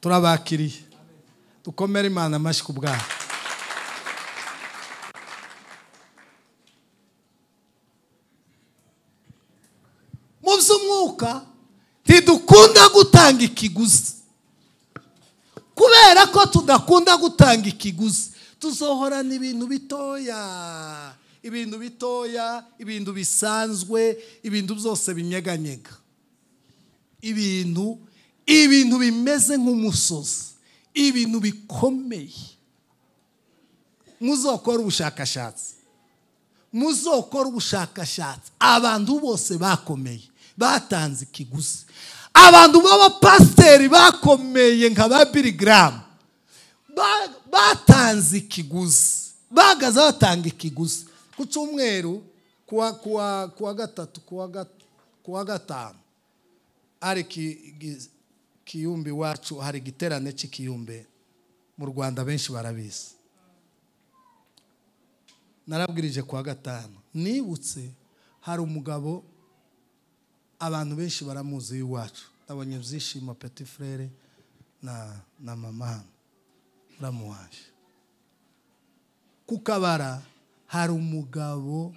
turabakiriye dukomere imana amashyi ku bwabo mu by'umwuka ntidukunda gutanga ikiguzi kubera ko tudakunda gutanga ikiguzi tuzohorana ibintu bitoya ibintu bitoya ibintu bisanzwe ibintu byose binyeganyega ibintu ibintu bimeze nk'umusozi ibintu bikomeye muzokora ubushakashatsi muzokora ubushakashatsi abantu bose bakomeye batanze ikiguzi abantu b'abapasiteri bakomeye nka ba birigaramu batanze ikiguzi bahagaze batanga ikiguzi ku cyumweru kuwa kuwa kuwa gatatu kuwa gat- kuwa gatanu hari ki- gi- kiyumbi wacu hari igiterane cy'ikiyumbe mu rwanda benshi barabizi narabwirije kuwa gatanu nibutse hari umugabo abantu benshi baramuzi iwacu nabonye byishimo peti frere na na mama hano uramuhaje ku kabara hari umugabo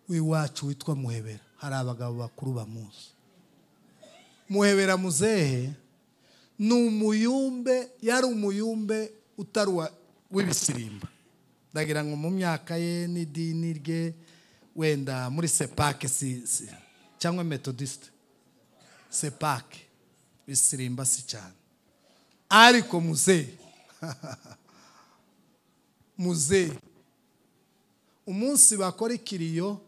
w'iwacu witwa muhebera hari abagabo bakuru bamuzi muhebera muzehe ni umuyumbe yari umuyumbe utari uwa- w'ibisirimba ndagira ngo mu myaka ye n'idini rye wenda muri sepake si, si, cyangwa metodisite sepake bisirimba si cyane ariko muzehe muzehe umunsi bakora ikiriyo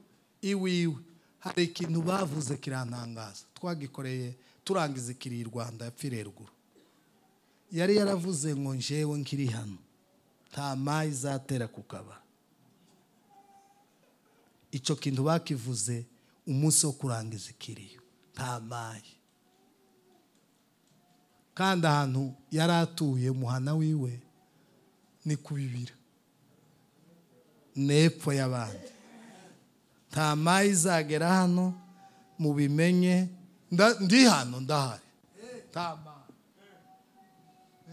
iwiwe hari ikintu bavuze kirantangaza twagikoreye turangiza ikiriyo i rwanda yapfiriye ruguru yari yaravuze ngo njyewe nkiri hano nta mayi izatera ku kabara icyo kintu bakivuze umunsi wo kurangiza ikiriyo nta mayi kandi ahantu yari atuye umuhana wiwe ni ku bibira n'epfo y'abandi nta mayi izagera hano mubimenye Nda- ndi hano ndahari nta mayi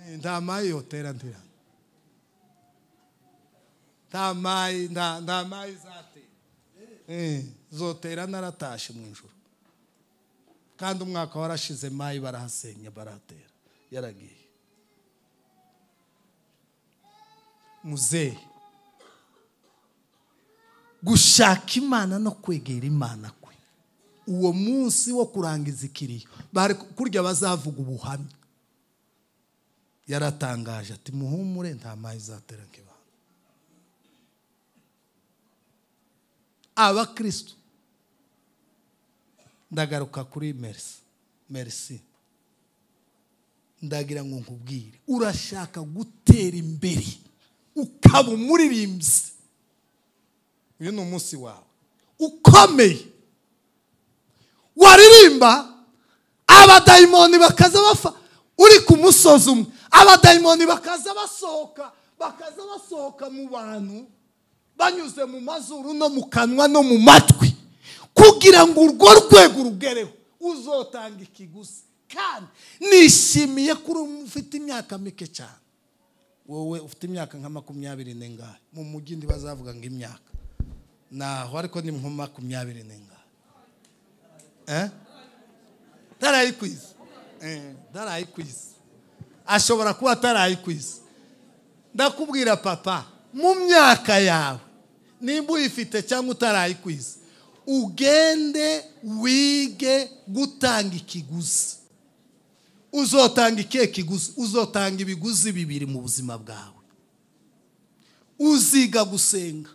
Eh, nta mayi yotera ndi hano nta mayi nta nta mayi izatera Eh, zotera naratashe mu ijoro kandi umwaka warashize mayi barahasenya barahatera yaragiye muzehe gushaka imana no kwegera imana kwe uwo munsi wo kurangiza ikiriyo bari kurya bazavuga ubuhamya yaratangaje ati muhumure nta mazi izatera nk'ibanga abakirisitu ndagaruka kuri merisi merisi ndagira ngo nkubwire urashaka gutera imbere ukaba umuririmbyi uyu ni umunsi wawe ukomeye waririmba abadayimoni bakaza bafa uri ku musozi umwe abadayimoni bakaza basohoka bakaza basohoka mu bantu banyuze mu mazuru no mu kanwa no mu matwi kugira ngo urwo rwego rugereho uzotanga ikiguzi kandi nishimiye ko uri ufite imyaka mike cyane wowe ufite imyaka nka makumyabiri n'ingahe mu mujyi ntibazavuga ngo imyaka naho ariko ni nko makumyabiri n'ingahe eh ntarayikwiza ntaraye ku isi ashobora kuba ataraye ku isi ndakubwira papa mu myaka yawe nimba uyifite cyangwa utaraye ku isi ugende wige gutanga ikiguzi uzotanga ikihe kiguzi uzotanga ibiguzi bibiri mu buzima bwawe uziga gusenga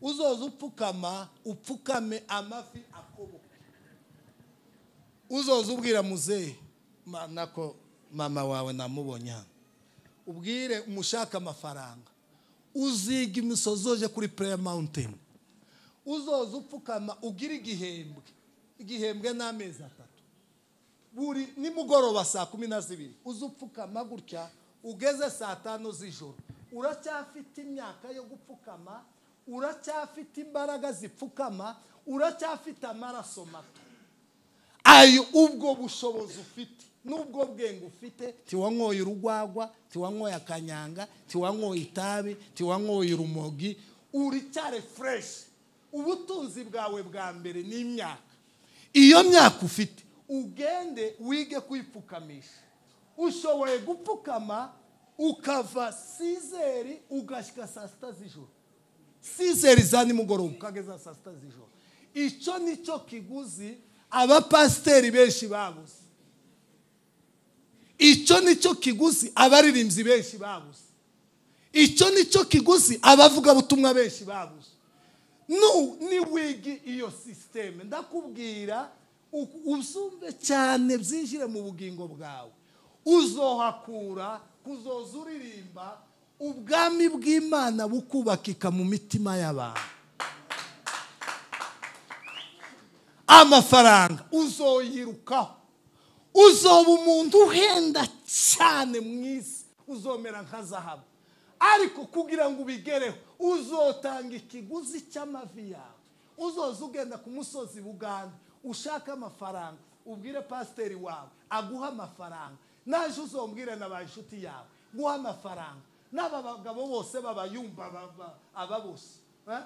uzoza upfukama upfukame amafi akoboka uzoza ubwira muzehe ma- nako mama wawe namubonye hano ubwire umushaka amafaranga uziga imisozi uje kuri prayer mountain uzoza upfukama ugira igihembwe igihembwe n'amezi atatu buri nimugoroba saa kumi na zibiri uza upfukama gutya ugeze saa tanu z'ijoro uracyafite imyaka yo gupfukama uracyafite imbaraga zipfukama uracyafite amaraso mato ayo ubwo bushobozi ufite n'ubwo bwenge ufite tiwanyoye urugwagwa tiwanyoye akanyanga tiwanyoye itabi tiwanyoye urumogi uracyari fureshi ubutunzi bwawe bwa mbere ni imyaka iyo myaka ufite ugende wige kwipfukamisha ushoboye gupfukama ukava sizeri ugashyika saa sita z'ijoro sizeri za nimugoroba ukageza saa sita z'ijoro icyo ni cyo kiguzi abapasiteri benshi babuze icyo ni cyo kiguzi abaririmbyi benshi babuze icyo ni cyo kiguzi abavugabutumwa benshi babuze nu ni wigi iyo sisiteme ndakubwira u- uzumve cyane byinjire mu bugingo bwawe uzohakura kuzoza uririmba ubwami bw'imana bukubakika mu mitima y'abantu amafaranga uzoyirukaho uzoba umuntu uhenda cyane mu isi uzomera nka zahabu ariko kugira ngo ubigereho uzotanga ikiguzi cy'amavi yawe uzoza ugenda ku musozi buganda ushaka amafaranga ubwire pasiteri wawe aguha amafaranga naje uzombwire na ba inshuti yawe guha amafaranga n'aba bagabo bose babayumva baba- aba bose eh?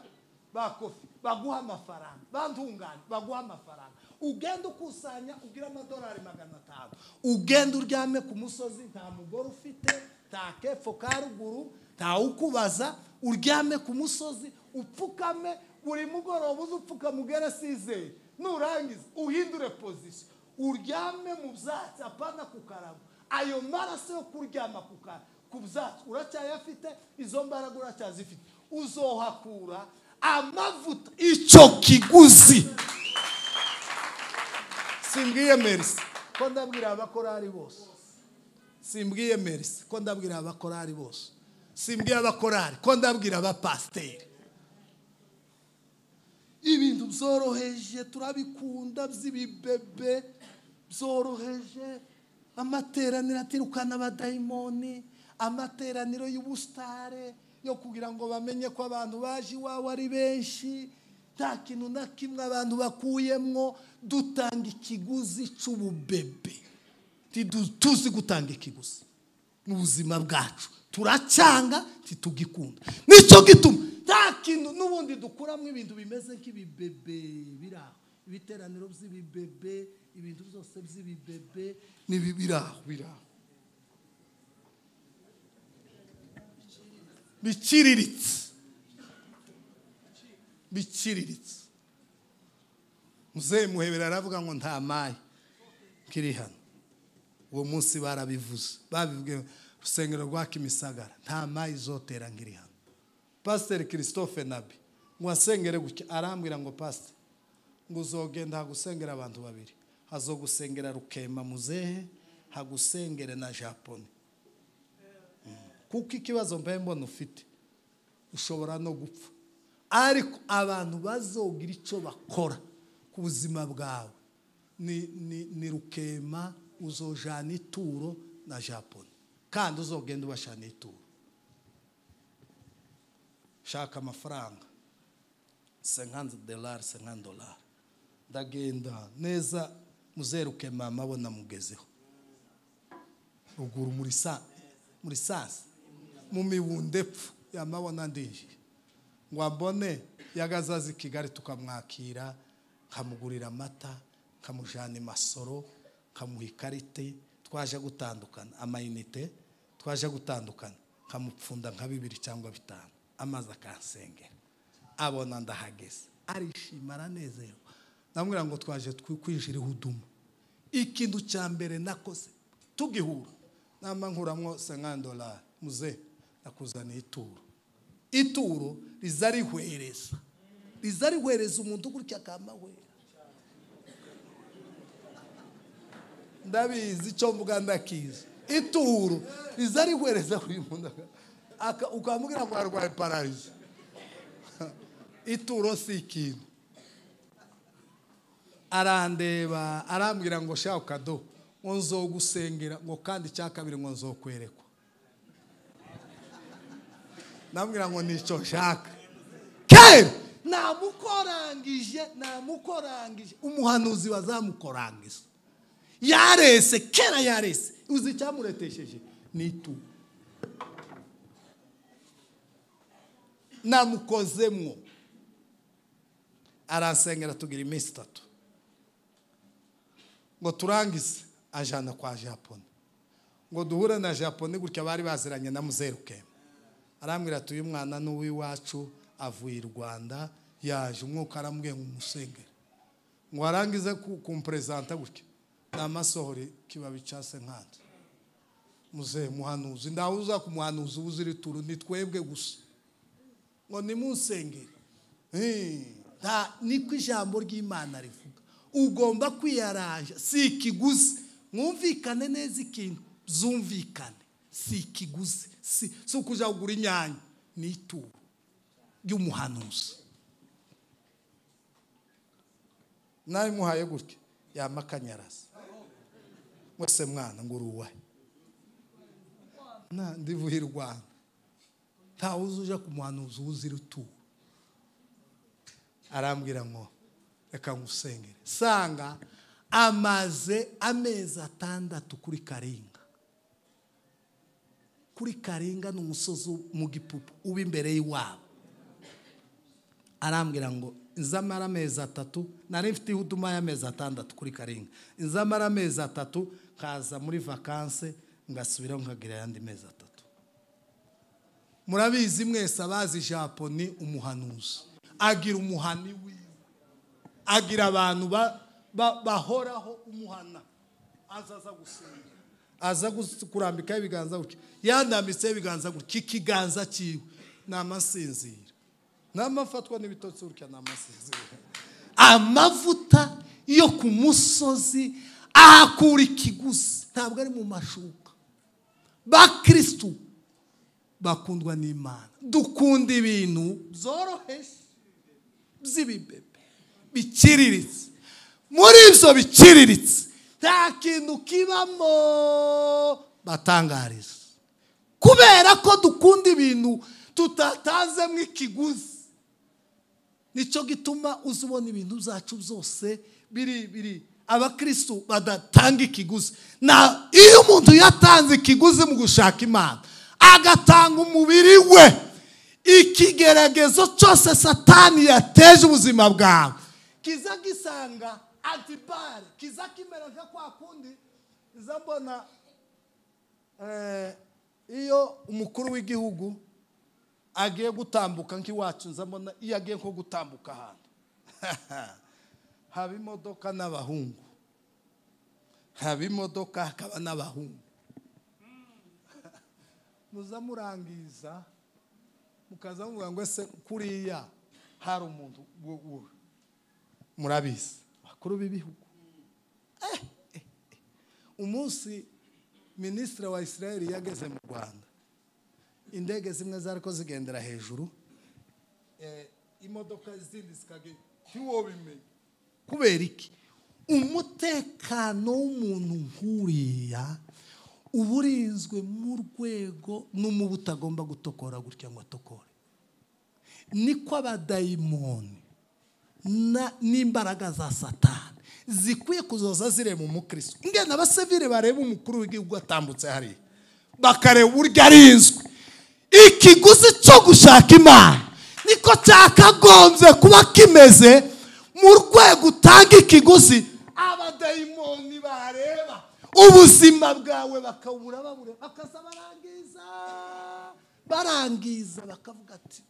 bakofi baguha amafaranga bandungane baguha amafaranga ugenda ukusanya ugira amadolari magana atanu ugenda uryame ku musozi nta mugore ufite nta kepfo ka ruguru nta ukubaza uryame ku musozi upfukame buri mugoroba uze upfukame ugere sizeri nurangiza uhindure pozisiyo uryame mu byatsi apana ku karago ayo maraso yo kuryama ku ka- ku byatsi uracyayafite izo mbaraga uracyazifite uzohakura amavuta icyo kiguzi simbwiye merisi ko ndabwira abakorari bose simbwiye merisi ko ndabwira abakorari bose simbwiye abakorari ko ndabwira abapasiteri ibintu byoroheje turabikunda by'ibibebe byoroheje amateraniro atirukana abadayimoni amateraniro y'ubusitare yo kugira ngo bamenye ko abantu baje iwawe ari benshi nta kintu na kimwe abantu bakuyemwo dutanga ikiguzi cy'ububebe Tidu- tuzi gutanga ikiguzi mu buzima bwacu turacyanga ntitugikunda nicyo gituma nta kintu n'ubundi dukuramo ibintu bimeze nk'ibibebe biri aho ibiteraniro by'ibibebe ibintu byose by'ibibebe n'ibi biri aho biri aho biciriritse biciriritse muzehe muhebera aravuga ngo nta mayi kiri hano uwo munsi barabivuze babibwiye urusengero rwa kimisagara nta mayi izotera ngiri hano pasiteri christophe nabi ngo asengere gutya arambwira ngo pasiteri ngo uzogenda hagusengera abantu babiri hazogusengera rukema muzehe hagusengere na japone Mm. kuko ikibazo mbaye mbona ufite ushobora no gupfa ariko abantu bazogira icyo bakora ku buzima bwawe ni, ni, ni rukema uzojana ituro na japone kandi uzogenda ubashana ituro shaka amafaranga 50 dolari 50 dolari ndagenda neza muzehe rukema amabona mugezeho ruguru muri sa muri sasa mu mibunde pfu yamabona ndinjiye ngo ambone yagazazi i kigali tukamwakira nkamugurira amata nkamujyana i masoro nkamuha ikarite twaje gutandukana amayinite twaje gutandukana nkamupfunda nka bibiri cyangwa bitanu amazi akansengera abona ndahageze arishima aranezerewe ndamubwira ngo twaje twi- kwinjira ihuduma ikintu cya mbere nakoze tugihura namba nkuramwo senkandolari muze nakuzaniye ituro ituro riza rihwereza riza rihwereza umuntu gutya akamahwera ndabizi icyo mvuga ndakizi ituro riza rihwereza uyu muntu aka- ukamubwira ngo arwaye pararizi ituro si ikintu arandeba arambwira ngo shaho kado ngo nzogusengera ngo kandi icya kabiri ngo nzokwerekwa ndambwira ngo nicyo nshaka kera namukorangije namukorangije umuhanuzi wazamukorangiza yarese kera yarese uzi icyamuretesheje ni itu namukozemwo arasengera tugira iminsi itatu ngo turangize ajyana kwa japoni ngo duhure na japoni gutya bari baziranye na muzeru kemu arambwira ati uyu mwana ni uw'iwacu avuye i rwanda yaje umwuka arambwiye ngo umusengere ngo arangize ku- kumperezanta gutya namasohore kibabi cya senkanda muzehe muhanuzi ndawe uza ku muhanuzi uzi iri turu ni twebwe gusa ngo nimunsengere Eh, nta- niko ijambo ry'imana rivuga ugomba kwiyaranja si ikiguzi mwumvikane neza ikintu zumvikane si ikiguzi si si ukujya kugura inyanya ni ituro ry'umuhanuzi nawe muhaye gutya yama akanyaraza mwese mwana ngo uruwahe Na- ndivuye i rwanda ntawe uzi uje ku muhanuzi wuzira ituro arambwira ngo reka ngusengere sanga amaze amezi atandatu kuri karinga kuri karinga ni umusozi mu gipupu uba imbere y'iwabo arambwira ngo nzamara amezi atatu nari mfite ihuduma y'amezi atandatu kuri karinga nzamara amezi atatu nkaza muri vakanse ngasubiraho nkagira ayandi mezi atatu murabizi mwese abazi japo ni umuhanuzi agira umuhani wiwe agira abantu ba- ba- bahoraho umuhana aza aza gusenga aza gus- kurambikaho ibiganza gutya yandambitseho ibiganza gutya ikiganza cyiwe ni amasinzira n'amafatwa n'ibitotsi gutya ni amasinzira amavuta yo ku musozi ahakura ikiguzi ntabwo ari mu mashuka bakirisitu bakundwa n'imana dukunda ibintu byoroheje by'ibibebe biciriritse muri ibyo biciriritse nta kintu kibamo batangariza kubera ko dukunda ibintu tutatanzemo ikiguzi nicyo gituma uza ubona ibintu byacu byose biri biri abakristo badatanga ikiguzi na iyo umuntu yatanze ikiguzi mu gushaka imana agatanga umubiri we ikigeragezo cyose satani yateje ubuzima bwawe kiza gisanga antibare kiza kimera nka kwa kundi iza mbona eh, iyo umukuru w'igihugu agiye gutambuka nk'iwacu nza mbona iyo agiye nko gutambuka ahantu haba imodoka n'abahungu haba imodoka hakaba n'abahungu muza murangiza mukaza muvuga ngo ese kuriya hari umuntu wo- wo- murabizi bakuru b'ibihugu Eh, eh, eh. umunsi minisitiri wa israel yageze mu rwanda indege zimwe zari ko zigendera hejuru eh, imodoka izindi zikagenda ntiwobimenye kubera iki umutekano w'umuntu nk'uriya uba urinzwe mu rwego n'umubu utagomba gutokora gutya ngo atokore niko abadayimoni na- n'imbaraga za satani zikwiye kuzoza zireba umukristo ngena abasivire bareba umukuru w'igihugu atambutse hariya bakareba uburyo arinzwe ikiguzi cyo gushaka imana niko cyakagombye kuba kimeze mu rwego utanga ikiguzi abadayimoni bareba ubuzima bwawe bakabura babura bakaza barangiza barangiza bakavuga ati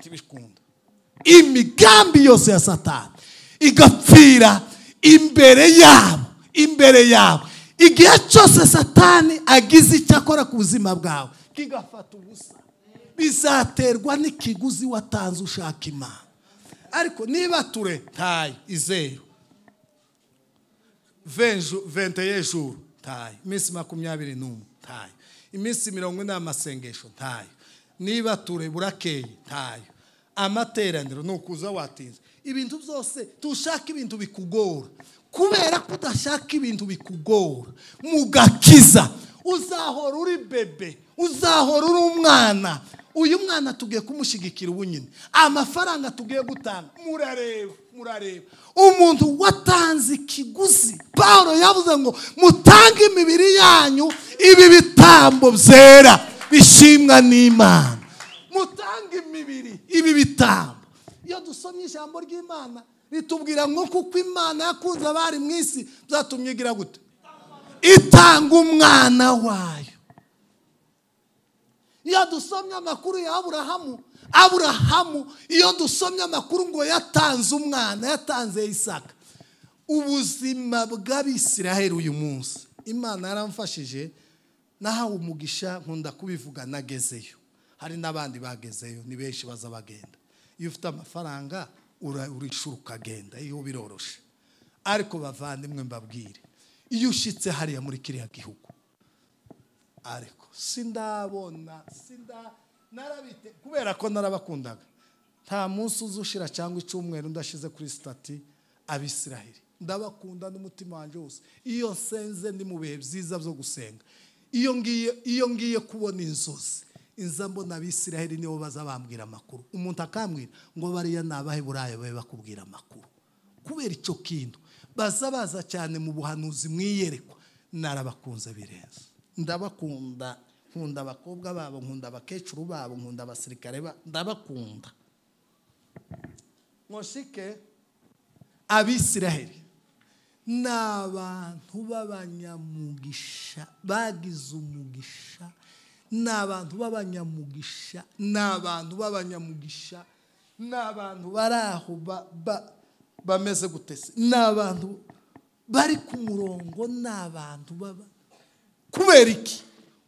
tibikunda imigambi yose ya satani igapfira imbere yabo imbere yabo igihe cyose satani agize icyo akora ku buzima bwawe kigafata ubusa bizaterwa n'ikiguzi watanze ushaka imana ariko niba ture tayi izeru venju venteye juru tayi iminsi makumyabiri n'umwe tayi iminsi mirongo ine y'amasengesho tayo niba ture burakeye tayo amateraniro ni ukuza watinze ibintu byose tushaka ibintu bikugora kubera ko udashaka ibintu bikugora mu gakiza uzahora uri bebe uzahora uri umwana uyu mwana tugiye kumushyigikira ubunyine amafaranga tugiye gutanga murareba murareba umuntu watanze ikiguzi paul yavuze ngo mutange imibiri yanyu ibi bitambo byera bishimwa n'imana mutange imibiri ibi bitambo iyo dusomye ijambo ry'imana ritubwira ngo kuko imana yakunze abari mu isi byatumye igira gute itanga umwana wayo iyo dusomye amakuru ya aburahamu aburahamu iyo dusomye amakuru ngo yatanze umwana yatanze isaka ubuzima bw'abisiraheli uyu munsi imana yaramfashije nahawe umugisha nkunda kubivuga nagezeyo hari n'abandi bagezeyo ni benshi baza bagenda iyo ufite amafaranga ura- urishura ukagenda iyo biroroshe ariko bavandimwe mbabwire iyo ushyitse hariya muri kiriya gihugu ariko sindabona sinda narabite kubera ko narabakundaga nta munsi uza ushira cyangwa icyumweru ndashize kuri sitati abisiraheli ndabakunda n'umutima wanjye wose iyo nsenze ndi mu bihe byiza byo gusenga iyo ngiye iyo ngiye kubona inzozi inza mbona abisiraheli nibo baza bambwira amakuru umuntu akambwira ngo bariya ni abaheburayo babe bakubwira amakuru kubera icyo kintu baza baza cyane mu buhanuzi mwiyerekwa narabakunze birenze ndabakunda nkunda abakobwa babo nkunda abakecuru babo nkunda abasirikare babo ndabakunda nkoshike abisiraheli ni abantu b'abanyamugisha bagize umugisha ni abantu b'abanyamugisha ni abantu b'abanyamugisha ni abantu bari aho ba- ba- bameze gute se ni abantu bari ku murongo ni abantu baba kubera iki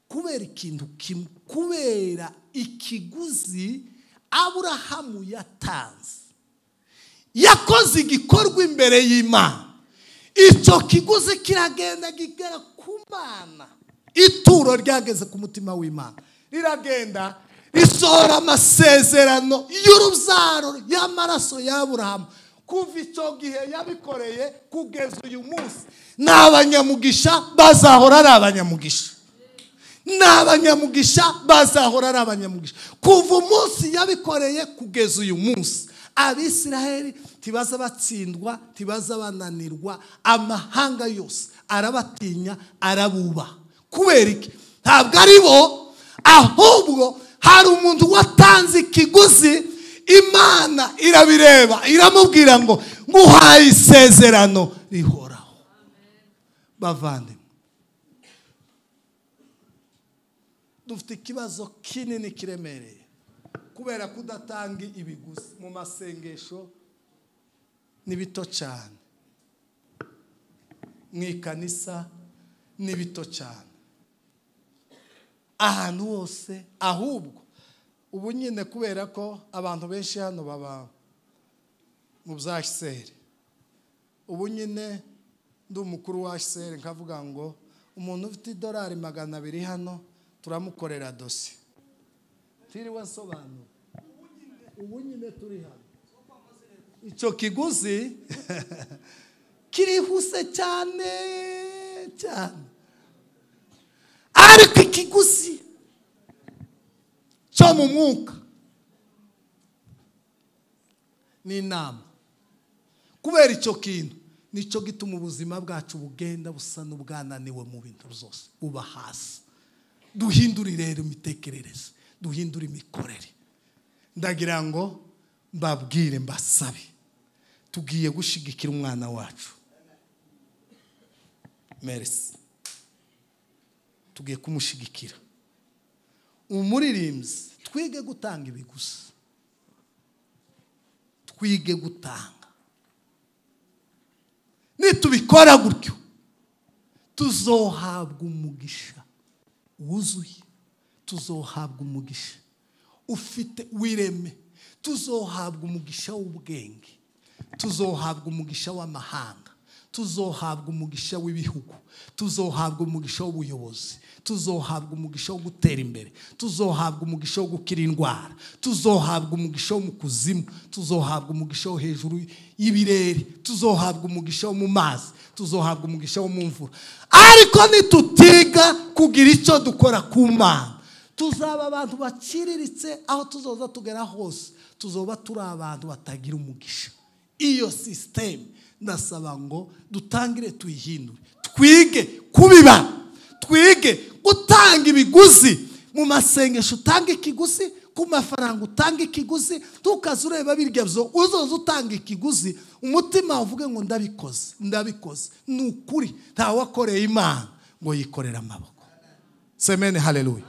kubera ikintu kimwe kubera ikiguzi aburahamu yatanze yakoze igikorwa imbere y'imana icyo kiguzi kiragenda kigera ku mana ituro ryageze ku mutima w'imana riragenda risohora amasezerano y'urubyaro y'amaraso y'aburahamu kuva icyo gihe yabikoreye kugeza uyu munsi ni abanyamugisha bazahora ari abanyamugisha ni abanyamugisha bazahora ari abanyamugisha kuva umunsi yabikoreye kugeza uyu munsi abisiraheli ntibaza batsindwa ntibaza bananirwa amahanga yose arabatinya arabubaha kubera iki ntabwo ari bo ahubwo hari umuntu watanze ikiguzi imana irabireba iramubwira ngo nguhaye isezerano rihoraho bavandimwe dufite ikibazo kinini kiremereye kubera ko udatanga ibiguzi mu masengesho ni bito cyane mu ikanisa ni bito cyane ahantu hose ahubwo ubu nyine kubera ko abantu benshi hano baba mu bya hiseri ubu nyine ndi umukuru wa HCR nkavuga ngo umuntu ufite idolari magana abiri hano turamukorera dosi tiriwe nsobanura ubu nyine turi hano icyo kiguzi kirihuse cyane cyane ariko ikiguzi cyo mu mwuka ni inama kubera icyo kintu nicyo gituma ubuzima bwacu bugenda busa n'ubwananiwe mu bintu byose buba hasi duhindure rero imitekerereze duhindure imikorere ndagira ngo mbabwire mbasabe tugiye gushyigikira umwana wacu merisi tugiye kumushyigikira umuririmbyi twige gutanga ibi gusa twige gutanga nitubikora gutyo tuzohabwa umugisha wuzuye tuzohabwa umugisha ufite w'ireme tuzohabwa umugisha w'ubwenge tuzohabwa umugisha w'amahanga tuzohabwa umugisha w'ibihugu tuzohabwa umugisha w'ubuyobozi tuzohabwa umugisha wo gutera imbere tuzohabwa umugisha wo gukira indwara tuzohabwa umugisha wo mu kuzimu tuzohabwa umugisha wo hejuru y'ibirere tuzohabwa umugisha wo mu mazi tuzohabwa umugisha wo mu mvura ariko nitutiga kugira icyo dukora ku mana tuzaba abantu baciriritse aho tuzoza tugera hose tuzoba turi abantu batagira umugisha iyo sisiteme ndasaba ngo dutangire tuyihindure twige kubiba twige gutanga ibiguzi mu masengesho utanga ikiguzi ku mafaranga utanga ikiguzi tukaza ureba birya byo uzoza utanga ikiguzi umutima uvuge ngo ndabikoze ndabikoze ni ukuri ntawakoreye imana ngo yikorere amaboko semeni hareruye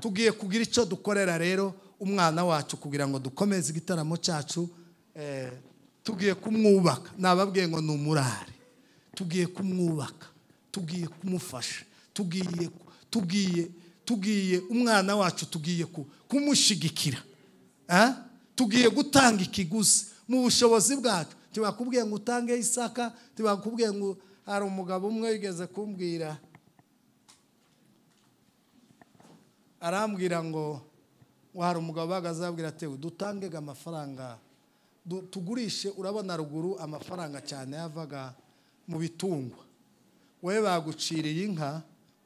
tugiye kugira icyo dukorera rero umwana wacu kugira ngo dukomeze igitaramo cyacu eh, tugiye kumwubaka nababwiye ngo ni umurari tugiye kumwubaka tugiye kumufasha tugiye tugiye tugiye umwana wacu tugiye ku- kumushyigikira Ah? tugiye gutanga ikiguzi mu bushobozi bwacu ntibakubwiye ngo utange isaka ntibakubwiye ngo hari umugabo umwe wigeze kumbwira arambwira ngo ngo hari umugabo uhagaze ababwira ati dutangega amafaranga du- tugurishe urabona ruguru amafaranga cyane yavaga mu bitungwa wowe baguciriye inka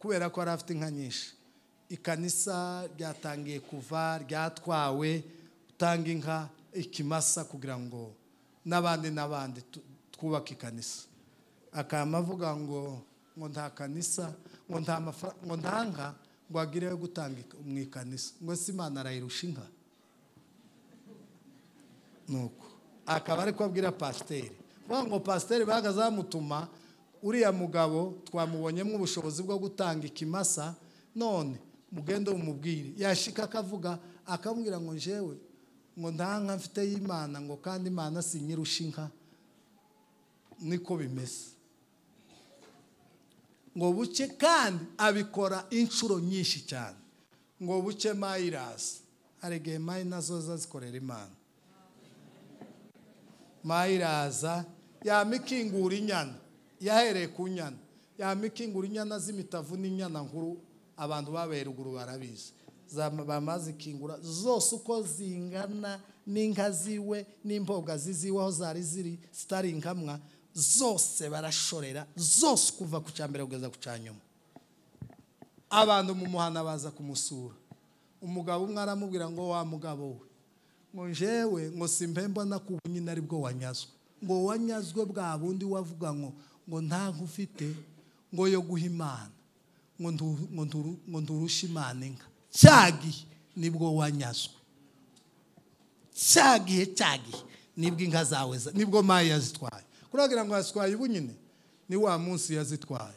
kubera ko yari afite inka nyinshi ikanisa ryatangiye kuva ryatwawe utanga inka ikimasa kugira ngo n'abandi n'abandi tu- twubake ikanisa akaba avuga ngo ngo nta kanisa ngo nta mafaranga ngo nta nka ngo agireyo gutanga ik- mu ikanisa ngo se imana arayirusha inka nuko akaba ari abwira pasiteri vuga ngo pasiteri bagazamutuma uriya mugabo twamubonyemo ubushobozi bwo gutanga ikimasa none mugende umubwire yashika akavuga akamubwira ngo njyewe ngo nta nka mfite y'imana ngo kandi imana si nyirusha inka niko bimeze ngo buke kandi abikora inshuro nyinshi cyane ngo buke mayirasi hari igihe mayi nazo zazikorera imana mayiraza yamikingura inyana yahereye ku nyana yamikingura inyana z'imitavu n'inyana nkuru abantu babaye ruguru barabizi Za- bamazikingura zose uko zingana n'inka ziwe n'imboga ziziwe aho zari ziri zitari inkamwa zose barashorera zose kuva ku cya mbere kugeza ku cya nyuma abantu mu muhanda baza kumusura umugabo umwe aramubwira ngo wa mugabo we ngo njewe ngo simbe mbona ko ubu nyine ari bwo wanyazwe ngo wanyazwe bwa bundi wavuga ngo ngo nta nkufite ngo yo guha imana ngo ntu- ngo nturu- ngo nturushe imana inka cya gihe nibwo wanyazwe cya gihe cya gihe nibwo inka zawe za- nibwo mayi yazitwaye kuragira ngo yazitwaye ubu nyine ni wa munsi yazitwaye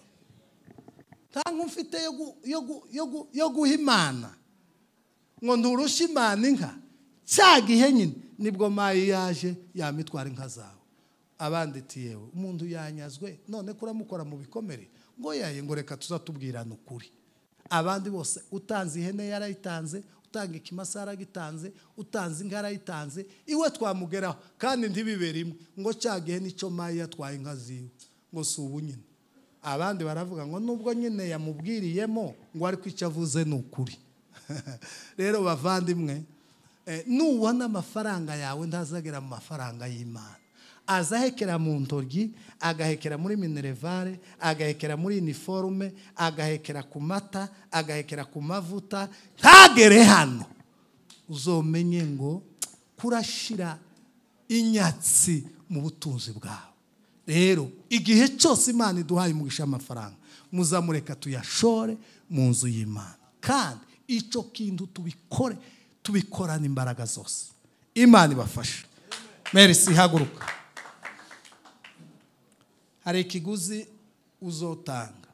nta nkufite yo gu- yo gu- yo gu- yo guha imana ngo nturushe imana inka cya gihe nyine nibwo mayi yaje yamitwara inka zawe abandi ati yewe umuntu yanyazwe none kuramukora mu bikomere ngo yaye ngo reka tuzatubwirana ukuri abandi bose utanze ihene yarayitanze utanga ikimasa yaragitanze utanze inka yarayitanze iwe twamugeraho kandi ntibibere imwe ngo cya gihe nicyo mayi yatwaye inka ziwe ngo si ubu nyine abandi baravuga ngo nubwo nyine yamubwiriyemo ngo ariko icyo avuze ni ukuri rero bavandimwe eh, nubona amafaranga yawe ntazagera mu mafaranga y'imana azahekera mu ntoryi agahekera muri minerevare agahekera muri iniforume agahekera ku mata agahekera ku mavuta ntagere hano uzomenye ngo kurashira inyatsi mu butunzi bwawe rero igihe cyose imana iduhaye umugisha amafaranga muzamureka tuyashore mu nzu y'imana kandi icyo kintu tubikore tubikorane imbaraga zose imana ibafashe merisi haguruka hari ikiguzi uzotanga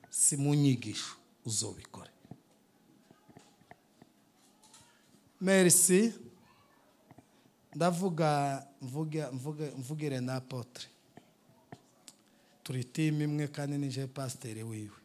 si mu nyigisho uzobikore merci ndavuga mvuga mvuga mvugire na apotre turi timu imwe kandi nije pasiteri wiwe